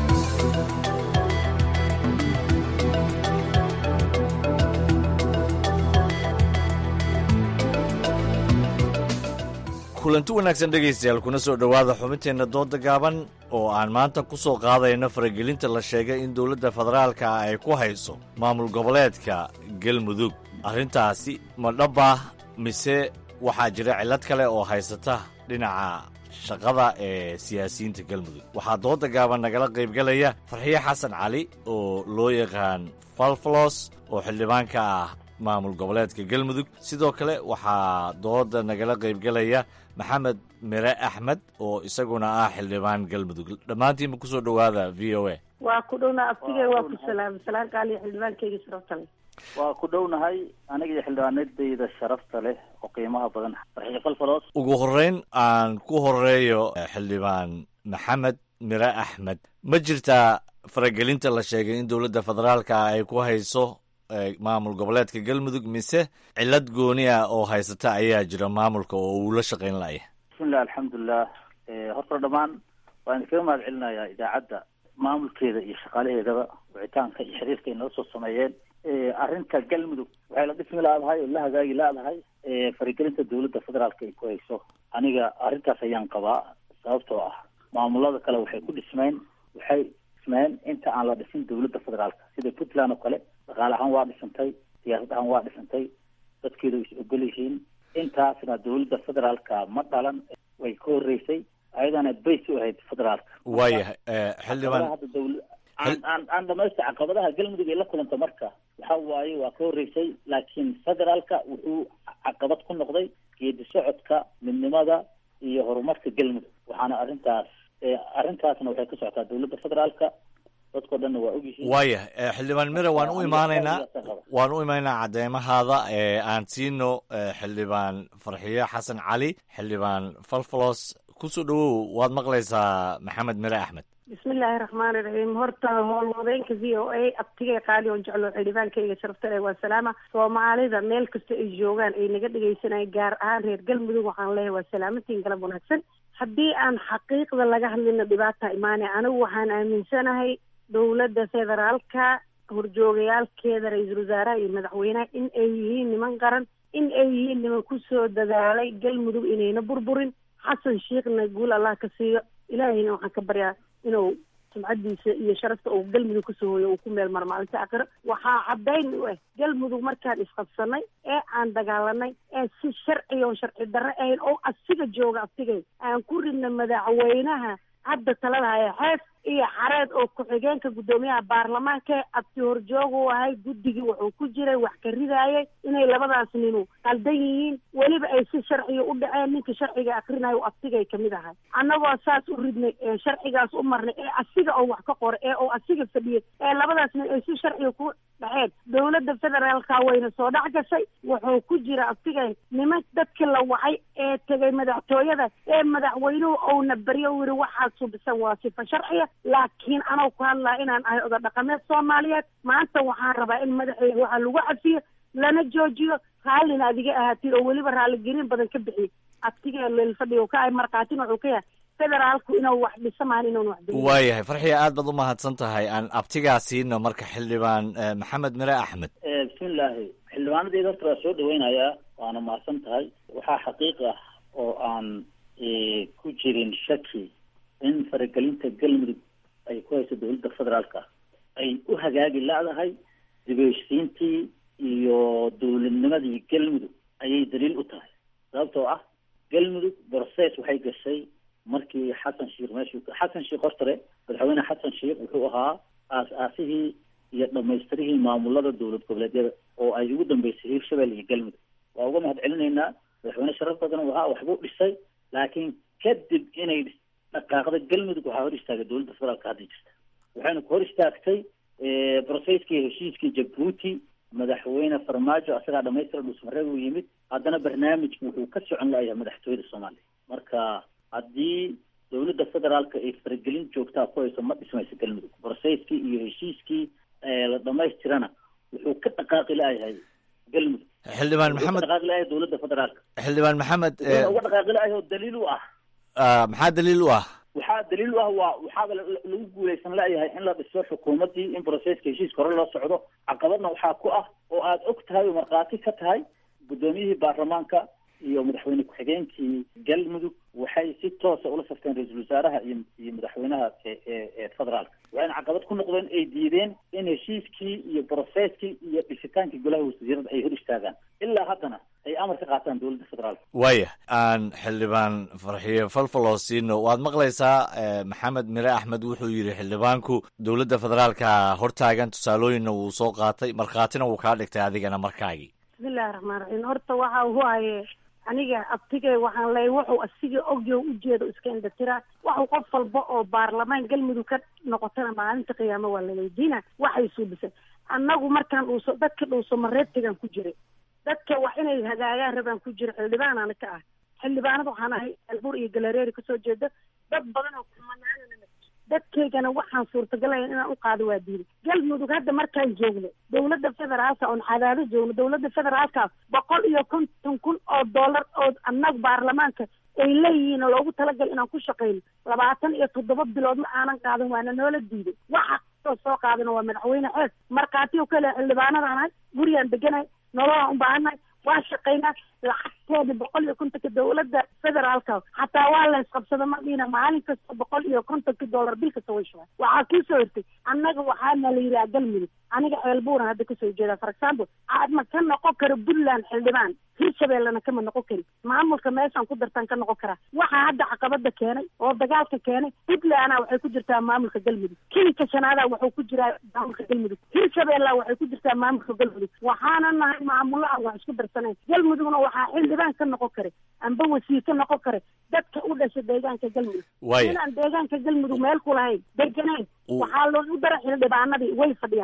kulanti wanaagsan dhegaystayaal kuna soo dhowaada xubinteenna dooda gaaban oo aan maanta ku soo qaadayno faragelinta la sheegay in dowladda federaalka ay ku hayso maamul goboleedka galmudug arrintaasi ma dhabbah mise waxaa jira cillad kale oo haysata dhinaca shaqada ee siyaasiyiinta galmudug waxaa dooda gaaban nagala qaybgalaya farxiye xasan cali oo loo yaqaan falfalos oo xildhibaanka ah maamul goboleedka galmudug sidoo kale waxaa dooda nagala qaybgalaya maxamed mire axmed oo isaguna ah xildhibaan galmudug dhammaantiinba kusoo dhowaada v o a waa ku dhowna aftigay waa ku salaamay salaan qaaliya xildhibaankeyga sharafta leh waa ku dhownahay aniga iyo xildhibaanadayda sharafta leh oo qiimaha badan farxiyo falfalos ugu horreyn aan ku horeeyo xildhibaan maxamed mire axmed ma jirtaa faragelinta la sheegay in dowladda federaalka ay ku hayso maamul goboleedka galmudug mise cillad gooni ah oo haysata ayaa jira maamulka oo uu la shaqayn la'ya bismillah alxamdulilah horta dhammaan waan idinkaga mahad celinayaa idaacadda maamulkeeda iyo shaqaalaheedaba wicitaanka iyo xiriirka ay nala soo sameeyeen arrinta galmudug waxay la dhismi laadahay oo la hagaagi laadahay faragelinta dowladda federaalka ay ku hayso aniga arrintaas ayaan qabaa sababtoo ah maamulada kale waxay ku dhismeen waxay dhismeen inta aan la dhisin dowladda federaalka sida puntland oo kale dhaqaale ahaan waa dhisantay siyaasad ahaan waa dhisantay dadkeedu is ogol yihiin intaasna dowladda federaalka ma dhalan way ka horreysay ayadana bays u ahayd federaalka waayahay xildhibaan hadda dowla aan aan aan dhamaysta caqabadaha galmudug ay la kulanta marka waxa waaye waa ka horreysay laakiin federaalka wuxuu caqabad ku noqday geedi socodka midnimada iyo horumarka galmudug waxaana arrintaas arrintaasna waxay ka socotaa dowladda federaalka dadkao dhanna waa ogyihiin waayahay xildhibaan mire waan u imaanaynaa waan u imaanaynaa cadeymahaada aan siino xildhibaan farxiye xasan cali xildhibaan falfalos kusoo dhowow waad maqlaysaa maxamed mire axmed bismillaahi raxmaani raxiim horta howlwadeenka v o a abtigay qaali oon jeclo xildhibaankayga sharafta leh waa salaama soomaalida meel kasta ay joogaan ay naga dhegaysanayaan gaar ahaan reer galmudug waxaan leeyahay waa salaamantiin galab wanaagsan haddii aan xaqiiqda laga hadlina dhibaata imaanay anigu waxaan aaminsanahay dowladda federaalka horjoogayaalkeeda ra-iisul wasaaraha iyo madaxweynaha in ay yihiin niman qaran in ay yihiin niman kusoo dadaalay galmudug inayna burburin xasan sheekhna guul allah ka siiyo ilaahayna waxaan ka baryaa inuu sumcadiisa iyo sharafta uu galmudug kasoo hooyo uu ku meel maro maalinta aakhiro waxaa caddayn u ah galmudug markaan isqabsanay ee aan dagaalanay ee si sharci oo sharci darre ahayn oo asiga jooga abtigay aan ku ridna madaxweynaha hadda talada haya xeef iyo xareed oo ku-xigeenka guddoomiyaha baarlamaanka abti horjoogu ahay guddigii wuxuu ku jiray wax ka ridaayay inay labadaas ninu qaldan yihiin weliba ay si sharciga u dhaceen ninka sharciga akrinayo abtigay kamid ahay annagoo saas u ridnay ee sharcigaas u marnay ee asiga oo wax ka qoray ee oo asiga fadhiyay ee labadaas nin ay si sharciga ku dhaceen dowladda federaalka wayna soo dhex gashay wuxuu ku jira abtigay niman dadkii la wacay ee tegay madaxtooyada ee madaxweynuhu ouna baryo u yiri waxaad subisan waa sifa sharciya laakiin anoo ku hadlaa inaan ahay oda dhaqameed soomaaliyeed maanta waxaan rabaa in madaxeyga waxaa lagu cafiyo lana joojiyo raallina adiga ahaatiin oo weliba raalligelin badan ka bixiyo abtiga leelfadhiga ka ahay markhaatin wuxuu ka yahay federaalku inuu wax dhisa maan inuun wax dhisin waayahay farxiya aad baad u mahadsan tahay aan abtigaa siino marka xildhibaan eh, maxamed mire axmed bismillaahi xildhibaanadeeda horta waa soo dhaweynayaa waana mahadsan tahay waxaa xaqiiq ah oo aan eh, ku jirin shaki in faragelinta galmudug ay ku hayso dowladda federaalka ay u hagaagi la-dahay dibheshiintii iyo dowladnimadii galmudug ayay daliil u tahay sababtoo ah galmudug process waxay gashay markii xasan sheikh meeshuu xasan sheikh hortare madaxweyne xasan sheikh wuxuu ahaa aas-aasihii iyo dhamaystirihii maamulada dowlad goboleedyada oo ay ugu dambeysay hiirshabelle iyo galmudug waa uga mahad celinaynaa madaxweyne sharaf badan uu ahaa waxbuu dhisay laakiin kadib inay dhaqaaqda galmudug waxaa hor istaagay dowladda federaalka hadda jirta waxayna ku hor istaagtay brocesskii heshiiskii jabuuti madaxweyne farmaajo asagaa dhamaystira dhusmareeb uu yimid haddana barnaamijku wuxuu ka socon layahay madaxtooyada soomaaliya marka haddii dowladda federaalka ay faragelin joogtaa ku hayso ma dhismayso galmudug brocesskii iyo heshiiskii la dhamaystirana wuxuu ka dhaqaaqi layahay galmudug xildhibaan wuxuu ka maxamed dhaqaaqi layahay dowladda federaalka xildhibaan maxamed eh, wuxuuna uga dhaqaaqi layahay oo daliil u ah ah, maxaa daliil u ah waxaa daliil u ah waa waxaaba la- la- lagu guuleysan layahay in la dhiso xukuumaddii in processka heshiiska hore loo socdo caqabadna waxaa ku ah oo aad og tahay oo markhaati ka tahay guddoomiyihii baarlamaanka iyo madaxweyne ku-xigeenkii galmudug waxay si toosa ula safteen ra-iisul wasaaraha iyo iyo madaxweynaha ee ee- ee federaalka waxayna caqabad ku noqdeen ay diideen in heshiiskii iyo processkii iyo dhisitaankii golaha wasiirada ay hor istaagaan ilaa haddana ay amar ka qaataan dowladda federaalka waaya aan xildhibaan farxiyo falfaloo siino waad maqlaysaa eh, maxamed mire axmed wuxuu yidhi xildhibaanku dowladda federaalka hortaagan tusaalooyinna wuu soo qaatay markhaatina wuu kaa dhigtay adigana markaagii bismillahi raxmaan raxiim horta waxa uu haye aniga abtigay waxaan leeyahay wuxuu asiga ogyo ujeedo iska indhatira waxuu qof walba oo baarlamaan galmudug ka noqotana maalinta qiyaamo waa la weydiina waxay suubisay annagu markaan dhuuso dadka dhuuso mareebtigaan ku jiray dadka wax inay hagaagaan rabaan ku jira xildhibaanaana ka ah xildhibaanada waxaan ahay albuur iyo galareeri kasoo jeeda dad badan oo kumanaanana dadkaygana waxaan suurtagalayn inaan u qaado waa diiday galmudug hadda markaan joogno dowladda federaalka oon cadaado joogno dowladda federaalka boqol iyo konton kun oo dollar oo annaga baarlamaanka ay leeyihiin oo loogu talagal inaan ku shaqeyno labaatan iyo toddoba bilood ma aanan qaadan waana noola diiday waxa soo soo qaadana waa madaxweyne xees markhaati oo kale xildhibaanadaan ahay gurigaan deganahay nololaan u baahannahay waa shaqaynaa lacagteeda boqol iyo kontonka dowladda federaalka xataa waa la isqabsada ma dhihina maalin kasta boqol iyo kontonka dollar bil kasta way shubaan waxaa kii soo hirtay annaga waxaana la yidhaha galmudug aniga ceelbuuran hadda kasoo jeeda for example aadma ka noqon karo puntland xildhibaan hirshabellena kama noqon kari maamulka meeshaan ku dartaan ka noqon karaa waxaa hadda caqabada keenay oo dagaalka keenay puntlandna waxay ku jirtaa maamulka galmudug kilinka shanaada wuxuu ku jiraa maamulka galmudug hirshabella waxay ku jirtaa maamulka galmudug waxaana nahay maamulaha wax isku darsanayn galmudugna waxaa xildhibaan ka noqon kara amba wasiir ka noqon kara dadka u dhasha deegaanka galmudug Waaya. inaan deegaanka galmudug meel ku lahayn deganayn waxaa loogu dara xildhibaanadii way fadhiyaan dadka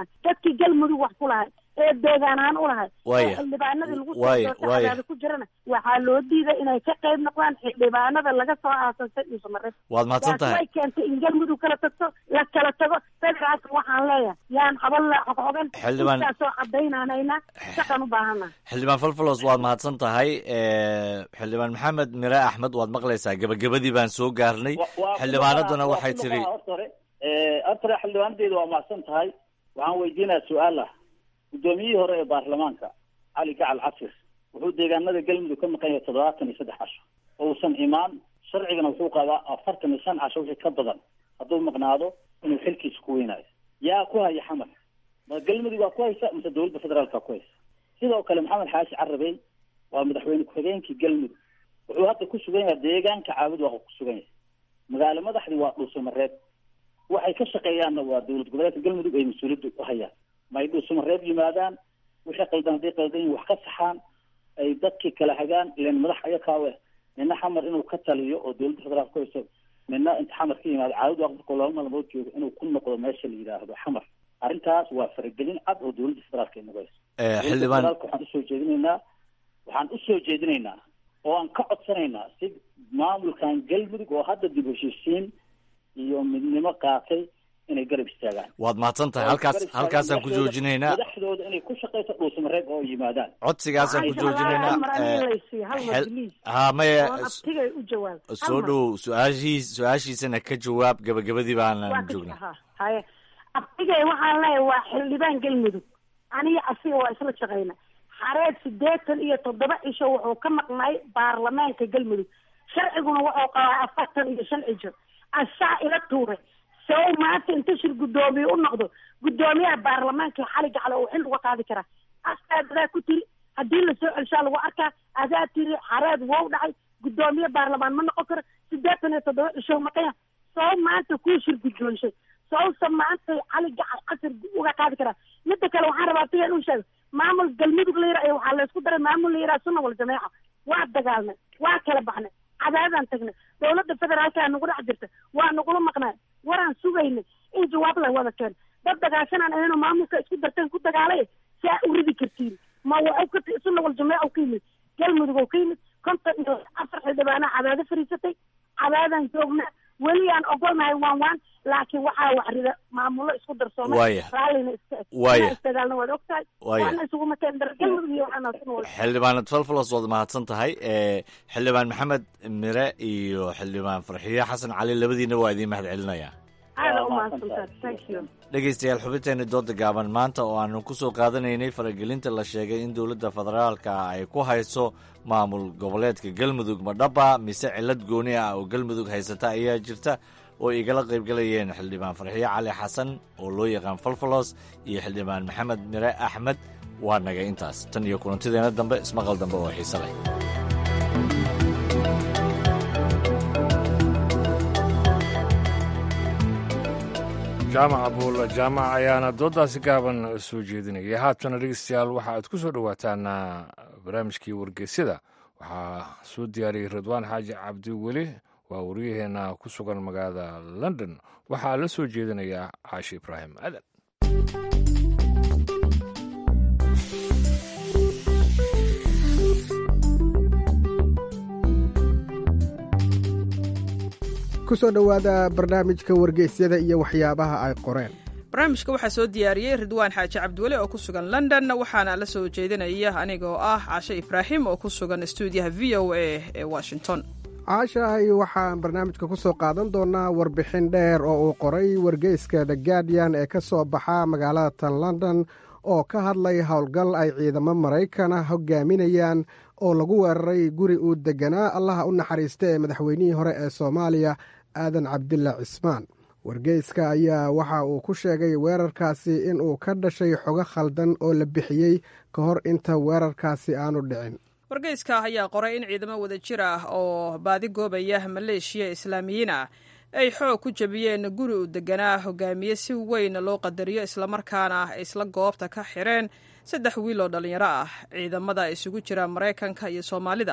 dadkii galmudug wax ku lahay ee deegaan ahaan u lahay Waaya. ee xildhibaanadii lagu soo Waaya, doortay waaya. cadaada ku jirana waxaa loo diiday inay ka qayb noqdaan xildhibaanada laga soo aasasay dhuusamareeb Waad mahadsan tahay. taasi way keentay in galmudug kala tagto la kala tago federaalka waxaan leeyahay yaan xaban la xogen Xildhibaan- intaasoo cadaynaanayna shaqan u baahana xildhibaan falfalos waad mahadsan tahay Eh, xildhibaan maxamed mire axmed waad maqlaysaa gebagabadii baan soo gaarnay xildhibaanaduna waxay tiri horta hore Eh, horta hore xildhibaanadeedu waa mahadsan tahay waxaan weydiinayaa su-aal ah guddoomiyihii hore ee baarlamaanka cali gacal casir wuxuu deegaanada galmudug ka maqan yahay toddobaatan iyo saddex casho ousan imaan sharcigana wuxuu qabaa afartan iyo shan casho wixii ka badan hadduu maqnaado inuu xilkiisa ku weynaayo yaa ku haya xamar ma galmudug waa ku haysa mise dowladda federaalka ku haysa sidoo kale maxamed xaashi carabey waa madaxweyne ku-xigeenkii galmudug wuxuu hadda ku sugan yahay deegaanka caabud waa ku sugan yahay magaalo madaxdii waa dhuusamareeb waxay ka shaqeeyaanna waa dowlad goboleedka galmudug ay mas-uuliyadda u hayaan ma ay dhuusamareeb yimaadaan wixii qaldan hadday qaldan yihin wax ka saxaan ay dadkii kala hagaan ilan madax ayakaawe nina xamar inuu ka taliyo oo dowladda federaalka ku hayso nina inta xamar ka yimaado caawid waa markuu laba maalmood joogo inuu ku noqdo meesha la yidhaahdo xamar arrintaas waa faragelin cad oo dowladda federaalka ay nagu hayso Eh, dowladda xildhibaan federaalka waxaan usoo jeedinaynaa waxaan usoo jeedinaynaa oo aan ka codsanaynaa si maamulkan galmudug oo hadda dib u heshiisiin iyo midnimo qaatay inay garab istaagaan waad mahadsan tahay Oo halkaas garab istaagaan halkaasaan ku madaxdooda- joojinaynaa madaxdooda inay ku shaqayso dhuusamareeb oo yimaadaan codsigaasaan ku joojinaynaa hal mar aniga Eh, laysiiyo hal mar xel- biliis ha maya oon abtigay u jawaab Hal soo mar. dhow su-aashiis su-aashiisana ka jawaab gebagabadii waa baanaan ka joognaa ha haye abtigay waxaan leeyahay waa xildhibaan galmudug aniga asiga waa isla shaqayna xareed sideetan iyo toddoba cisho wuxuu ka maqnay baarlamaanka galmudug sharciguna wuxuu qabaa afartan iyo shan cisho asaa ila tuuray sow maanta inta shir guddoomiye u noqdo guddoomiyaha baarlamaanka xali gacle uu xil uga qaadi karaa asaa adaa ku tiri haddii lasoo celshaa lagu arkaa adaa tiri xareed wow dhacay guddoomiye baarlamaan ma noqon karo sideetan iyo toddoba cisho maqanya sow maanta kuu shir guddoonshay sowsa maanta cali gacal casir uga qaadi karaa midda kale waxaan rabaa tiga inuu sheego maamul galmudug la yira waxaa laysku daray maamul la yiraa sunna wal jameeca waa dagaalnay waa kala baxnay cadaadaan tagnay dowladda federaalka nagu dhex jirta waa nagula maqnay waraan sugaynay in jawaab la wada keeno dad dagaashanaan ahayno maamulka isku darteen ku dagaalay saa u ridi kartiin ma waxuu ka ti- sunna wal jameeca ka yimid galmudug oo ka yimid konton iyo afar xildhibaana cadaado fariisatay cadaadaan joognaa weli aan ogolnahay waan waan laakiin waxaa waxrida maamulo isku darsoomay Waaya. raallina iska eg Waaya. Inaa isdagaalna waad ogtahay Waaya. waana isuguma keen dar galmudug iyo waxaana sunna wal xildhibaanad falfalos waad mahadsan tahay Eh, xildhibaan maxamed mire iyo xildhibaan farxiye xasan cali labadiina waa idiin mahad celinaya aada u mahadsantahay thank you dhegaystayaal xubinteeni dooda gaaban maanta oo aanu ku soo qaadanaynay faragelinta la sheegay in dowladda federaalka ay ku hayso maamul goboleedka galmudug madhaba mise cilad gooni ah oo galmudug haysata ayaa jirta oo igala qaybgalayeen xildhibaan farxiye cali xasan oo loo yaqaan falfalos iyo xildhibaan maxamed mire axmed waa naga intaas tan iyo kulantideena dambe ismaqal dambe oo xiise leh jaamac abuul jaamac ayaana doodaasi gaaban soo jeedinaya haatana dhegeystayaal waxa aad ku soo dhowaataan barnaamijkii wargeysyada waxaa soo diyaariyey ridwaan xaaji cabdi weli waa waryaheena ku sugan magaalada london waxaa la soo jeedinayaa caashi ibraahim adan ku soo dhowaada barnaamijka wargeysyada iyo waxyaabaha ay qoreen barnaamijka waxaa soo diyaariyey ridwaan xaaji cabdiweli oo ku sugan london waxaana la soo jeedinaya anigoo ah cashe ibraahim oo ku sugan stuudiyaha v o a ee washington caashahay waxaan barnaamijka ku soo qaadan doonaa warbixin dheer oo uu qoray wargeyska the guardian ee ka soo baxa magaalada tan london oo ka hadlay howlgal ay ciidamo maraykana hogaaminayaan oo lagu weeraray guri uu deganaa allaha u naxariista ee madaxweynihii hore ee soomaaliya aadan cabdilla cismaan wargeyska ayaa waxa uu ku sheegay weerarkaasi inuu ka dhashay xogo khaldan oo la bixiyey ka hor inta weerarkaasi aanu dhicin wargeyska ayaa qoray in ciidamo wada jir ah oo baadi goobaya maleeshiya islaamiyiin ah ay xoog ku jabiyeen guri uu deganaa hogaamiye si weyn loo qadariyo islamarkaana ay isla goobta ka xireen saddex wiil oo dhallinyaro ah ciidamada isugu jira maraykanka iyo soomaalida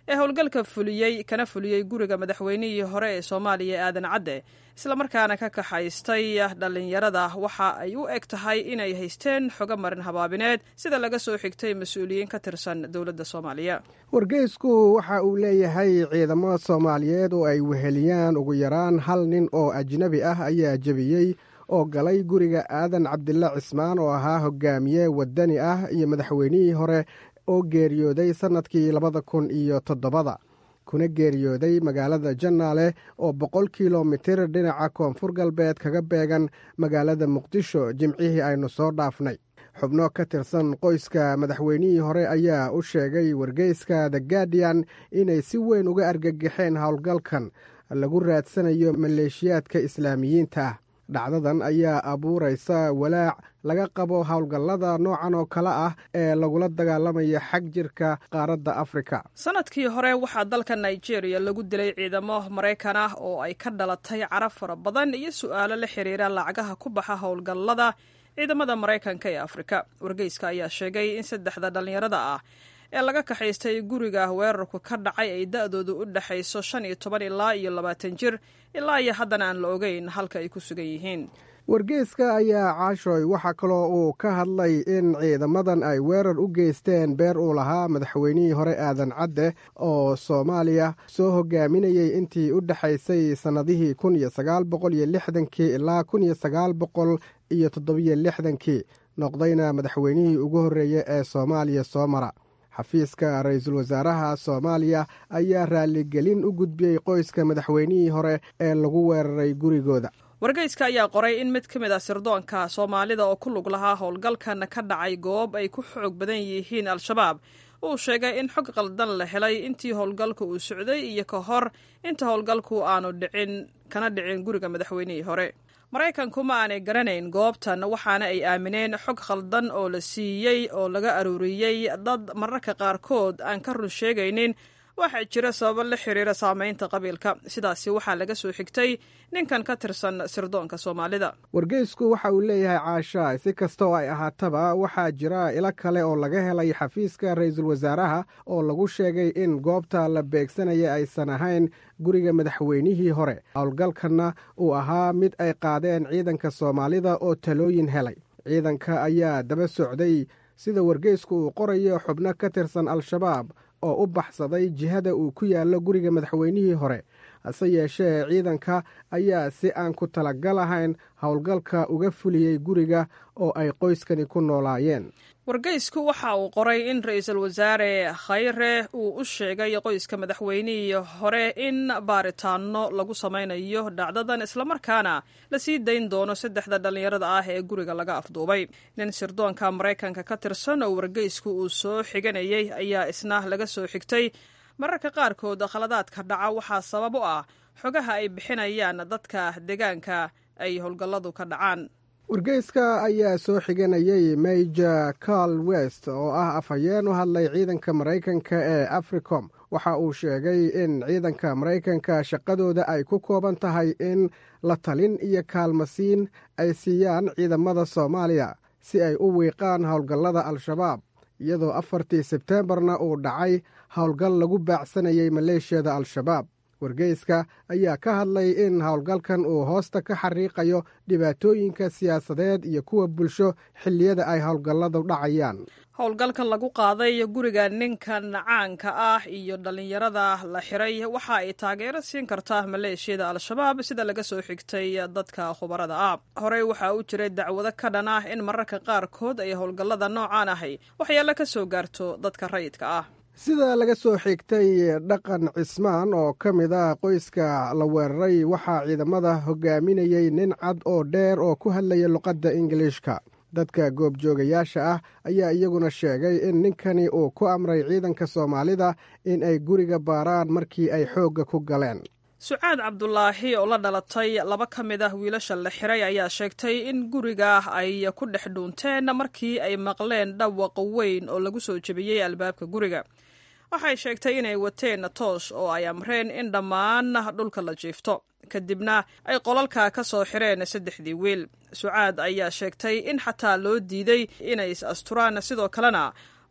ee howlgalka fuliyey kana fuliyey guriga madaxweynihii hore ee soomaaliya aadan cadde islamarkaana ka kaxaystay dhallinyarada waxa ay u eg tahay inay haysteen xogo marin habaabineed sida laga soo xigtay mas-uuliyiin ka tirsan dowladda soomaaliya wargeysku waxa uu leeyahay ciidamo soomaaliyeed oo ay weheliyaan ugu yaraan hal nin oo ajnebi ah ayaa jebiyey oo galay guriga aadan cabdille cismaan oo ahaa hogaamiye wadani ah iyo madaxweynihii hore oo geeriyooday sannadkii labada kun iyo toddobada kuna geeriyooday magaalada jannaale oo boqol kilomitir dhinaca koonfur galbeed kaga beegan magaalada muqdisho jimcihii aynu soo dhaafnay xubno ka tirsan qoyska madaxweynihii hore ayaa u sheegay wargeyska the guardian inay si weyn uga argagaxeen howlgalkan lagu raadsanayo maleeshiyaadka islaamiyiinta ah dhacdadan ayaa abuuraysa walaac laga qabo howlgallada noocan oo kale ah ee lagula dagaalamaya xag jirka qaaradda afrika sanadkii hore waxaa dalka nigeria lagu dilay ciidamo maraykan ah oo ay ka dhalatay carab fara badan iyo su'aalo la xiriira lacagaha ku baxa howlgallada ciidamada maraykanka ee afrika wargeyska ayaa sheegay in saddexda dhallinyarada ah ee laga kaxaystay guriga weerarku ka dhacay ay da-doodu u dhexayso shan iyo toban ilaa iyo labaatan jir ilaa iyo haddana aan la ogeyn halka ay ku sugan yihiin wargeyska ayaa caashoy waxaa kaloo uu ka hadlay in ciidamadan ay weerar u geysteen beer uu lahaa madaxweynihii hore aadan cadde oo soomaaliya soo hogaaminayey intii u dhexaysay sannadihii kun iyo sagaal boqol iyo lixdankii ilaa kun iyo sagaal boqol iyo toddobiyo lixdankii noqdayna madaxweynihii ugu horreeyey ee soomaaliya soo mara xafiiska ra-iisul wasaaraha soomaaliya ayaa raaligelin u gudbiyey qoyska madaxweynihii hore ee lagu weeraray gurigooda wargeyska ayaa qoray in mid ka mid ah sirdoonka soomaalida oo ku lug lahaa howlgalkan ka dhacay goob ay ku xoog badan yihiin al-shabaab uu sheegay in xog qaldan la helay intii howlgalka uu socday iyo ka hor inta howlgalku aanu dhicin kana dhicin guriga madaxweynihii hore maraykanku ma aanay garanayn goobtan waxaana ay aamineen xog khaldan oo la siiyey oo laga aruuriyey dad mararka qaarkood aan ka run sheegaynin waxaa jira sababo la xiriira saameynta qabiilka sidaasi waxaa laga soo xigtay ninkan ka tirsan sirdoonka soomaalida wargeysku waxa uu leeyahay caasha si kasta oo ay ahaataba waxaa jira ilo kale oo laga helay xafiiska ra-iisul wasaaraha oo lagu sheegay in goobta la beegsanaya aysan ahayn guriga madaxweynihii hore howlgalkanna uu ahaa mid ay qaadeen ciidanka soomaalida oo talooyin helay ciidanka ayaa daba socday sida wargeysku uu qorayo xubno ka tirsan al-shabaab oo u baxsaday jihada uu ku yaallo guriga madaxweynihii hore hase yeeshee ciidanka ayaa si aan ku talagal ahayn howlgalka uga fuliyey guriga oo ay qoyskani ku noolaayeen wargeysku waxa uu qoray in ra-iisul wasaare khayre uu u sheegay qoyska madaxweynihii hore in baaritaano lagu samaynayo dhacdadan islamarkaana la sii dayn doono saddexda dhallinyarada ah ee guriga laga afduubay nin sirdoonka maraykanka ka tirsan oo wargeysku uu soo xiganayay ayaa isna laga soo xigtay mararka qaarkood khaladaadka dhaca waxaa sabab u ah xogaha ay bixinayaan dadka deegaanka ay howlgalladu ka dhacaan wargeyska ayaa soo xiganayay major carl west oo ah afhayeen u hadlay ciidanka maraykanka ee africom waxa uu sheegay in ciidanka maraykanka shaqadooda ay ku kooban tahay in la talin iyo kaalmasiin ay siiyaan ciidamada soomaaliya si ay u wiiqaan howlgallada al-shabaab iyadoo afartii sebteembarna uu dhacay howlgal lagu baacsanayay maleeshiyada al-shabaab wargeyska ayaa ka hadlay in howlgalkan uu hoosta ka xariiqayo dhibaatooyinka siyaasadeed iyo kuwa bulsho xilliyada ay howlgalladu dhacayaan howlgalkan lagu qaaday guriga ninkan caanka ah iyo dhallinyarada la xiray waxa ay taageero siin kartaa maleeshiyada al-shabaab sida laga soo xigtay dadka khubarada ah horey waxaa u jiray dacwado ka dhan ah in mararka qaarkood ay howlgallada noocaan ahay waxyaalo ka soo gaarto dadka rayidka ah sida laga soo xigtay dhaqan cismaan oo ka mid ah qoyska la weeraray waxaa ciidamada hogaaminayey nin cad oo dheer oo ku hadlaya luqadda ingiliishka dadka goobjoogayaasha ah ayaa iyaguna sheegay in ninkani uu ku amray ciidanka soomaalida in ay guriga baaraan markii ay xoogga ku galeen sucaad cabdulaahi oo la dhalatay laba ka mid ah wiilasha la xiray ayaa sheegtay in guriga ay ku dhex dhuunteen markii ay maqleen dhawaq weyn oo lagu soo jebiyey albaabka guriga waxay sheegtay inay wateen toosh oo ay amreen in dhammaan dhulka la jiifto kadibna ay qolalka ka soo xireen saddexdii wiil sucaad ayaa sheegtay in xataa loo diiday inay is asturaan sidoo kalena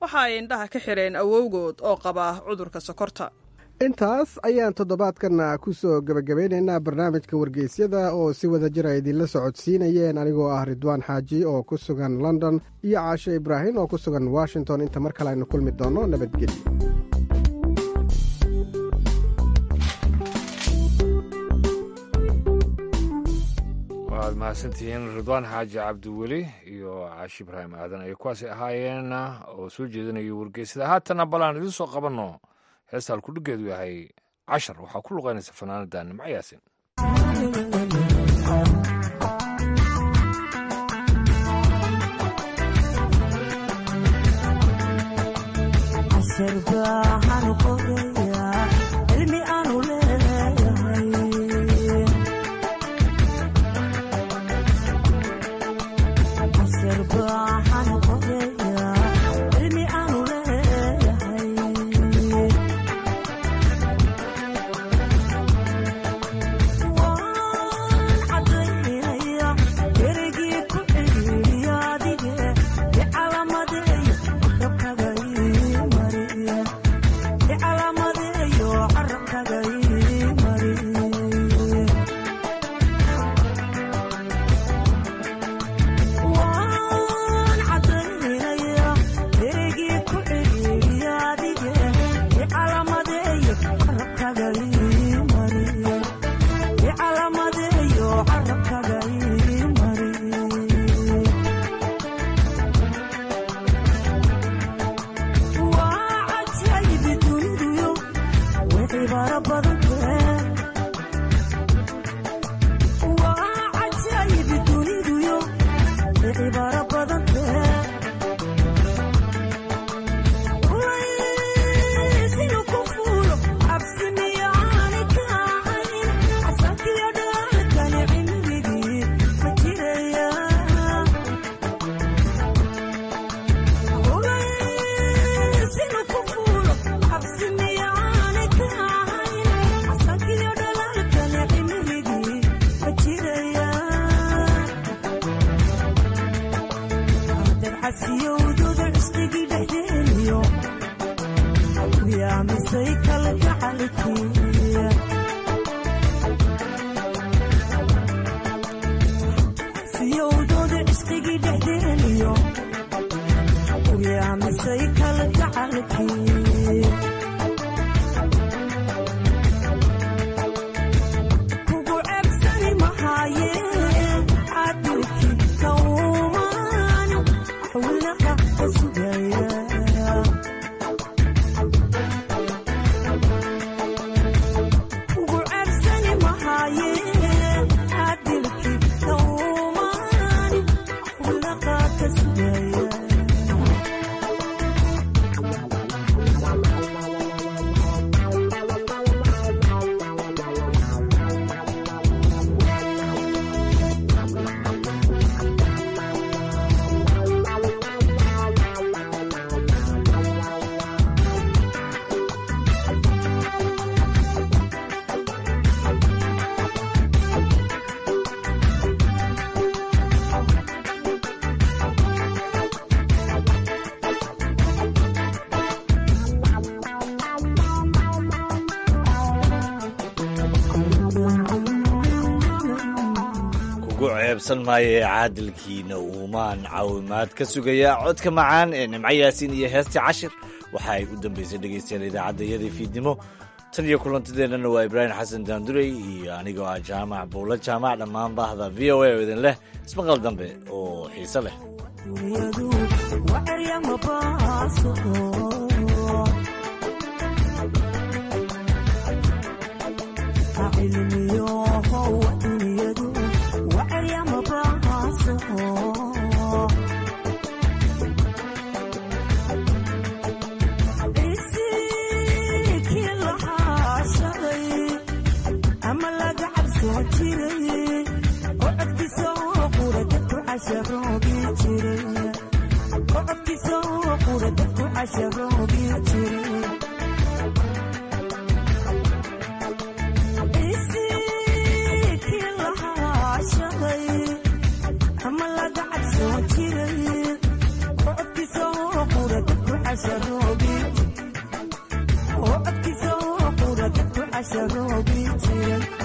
waxa ay indhaha ka xidheen awowgood oo qaba cudurka sokorta intaas ayaan toddobaadkana ku soo gebagabeynaynaa barnaamijka wargeysyada oo si wada jira idinla socodsiinayeen anigoo ah ridwaan xaaji oo ku sugan london iyo caashe ibraahim oo ku sugan washington inta mar kale aynu kulmi doonno nabadgelyo waad mahadsantihiin ridwaan xaaji cabdiweli iyo caashi ibraahim aadan ay kuwaasi ahaayeen oo soo jeedinaya wargeysada haatana balaan idiin soo qabanno heesta halkudhigeedu yahay cashar waxaa ku luqaynaysa fanaanada nimco yaasin ceebsan maayo ee caadilkiina uumaan caawimaad ka sugayaa codka macaan ee nimco yaasiin iyo heestii cashir waxa ay u dambaysay dhegaystayaal idaacadda iyadii fiidnimo tan iyo kulantadeennana waa ibraahim xasan daandurey iyo anigoo ah jaamac buulo jaamac dhammaan baahda v o a oo idin leh ismaqal dambe oo xiise leh ama laga cabsoo jiray casharoobi oo codkiisa oo qura dadku casharoobi jiray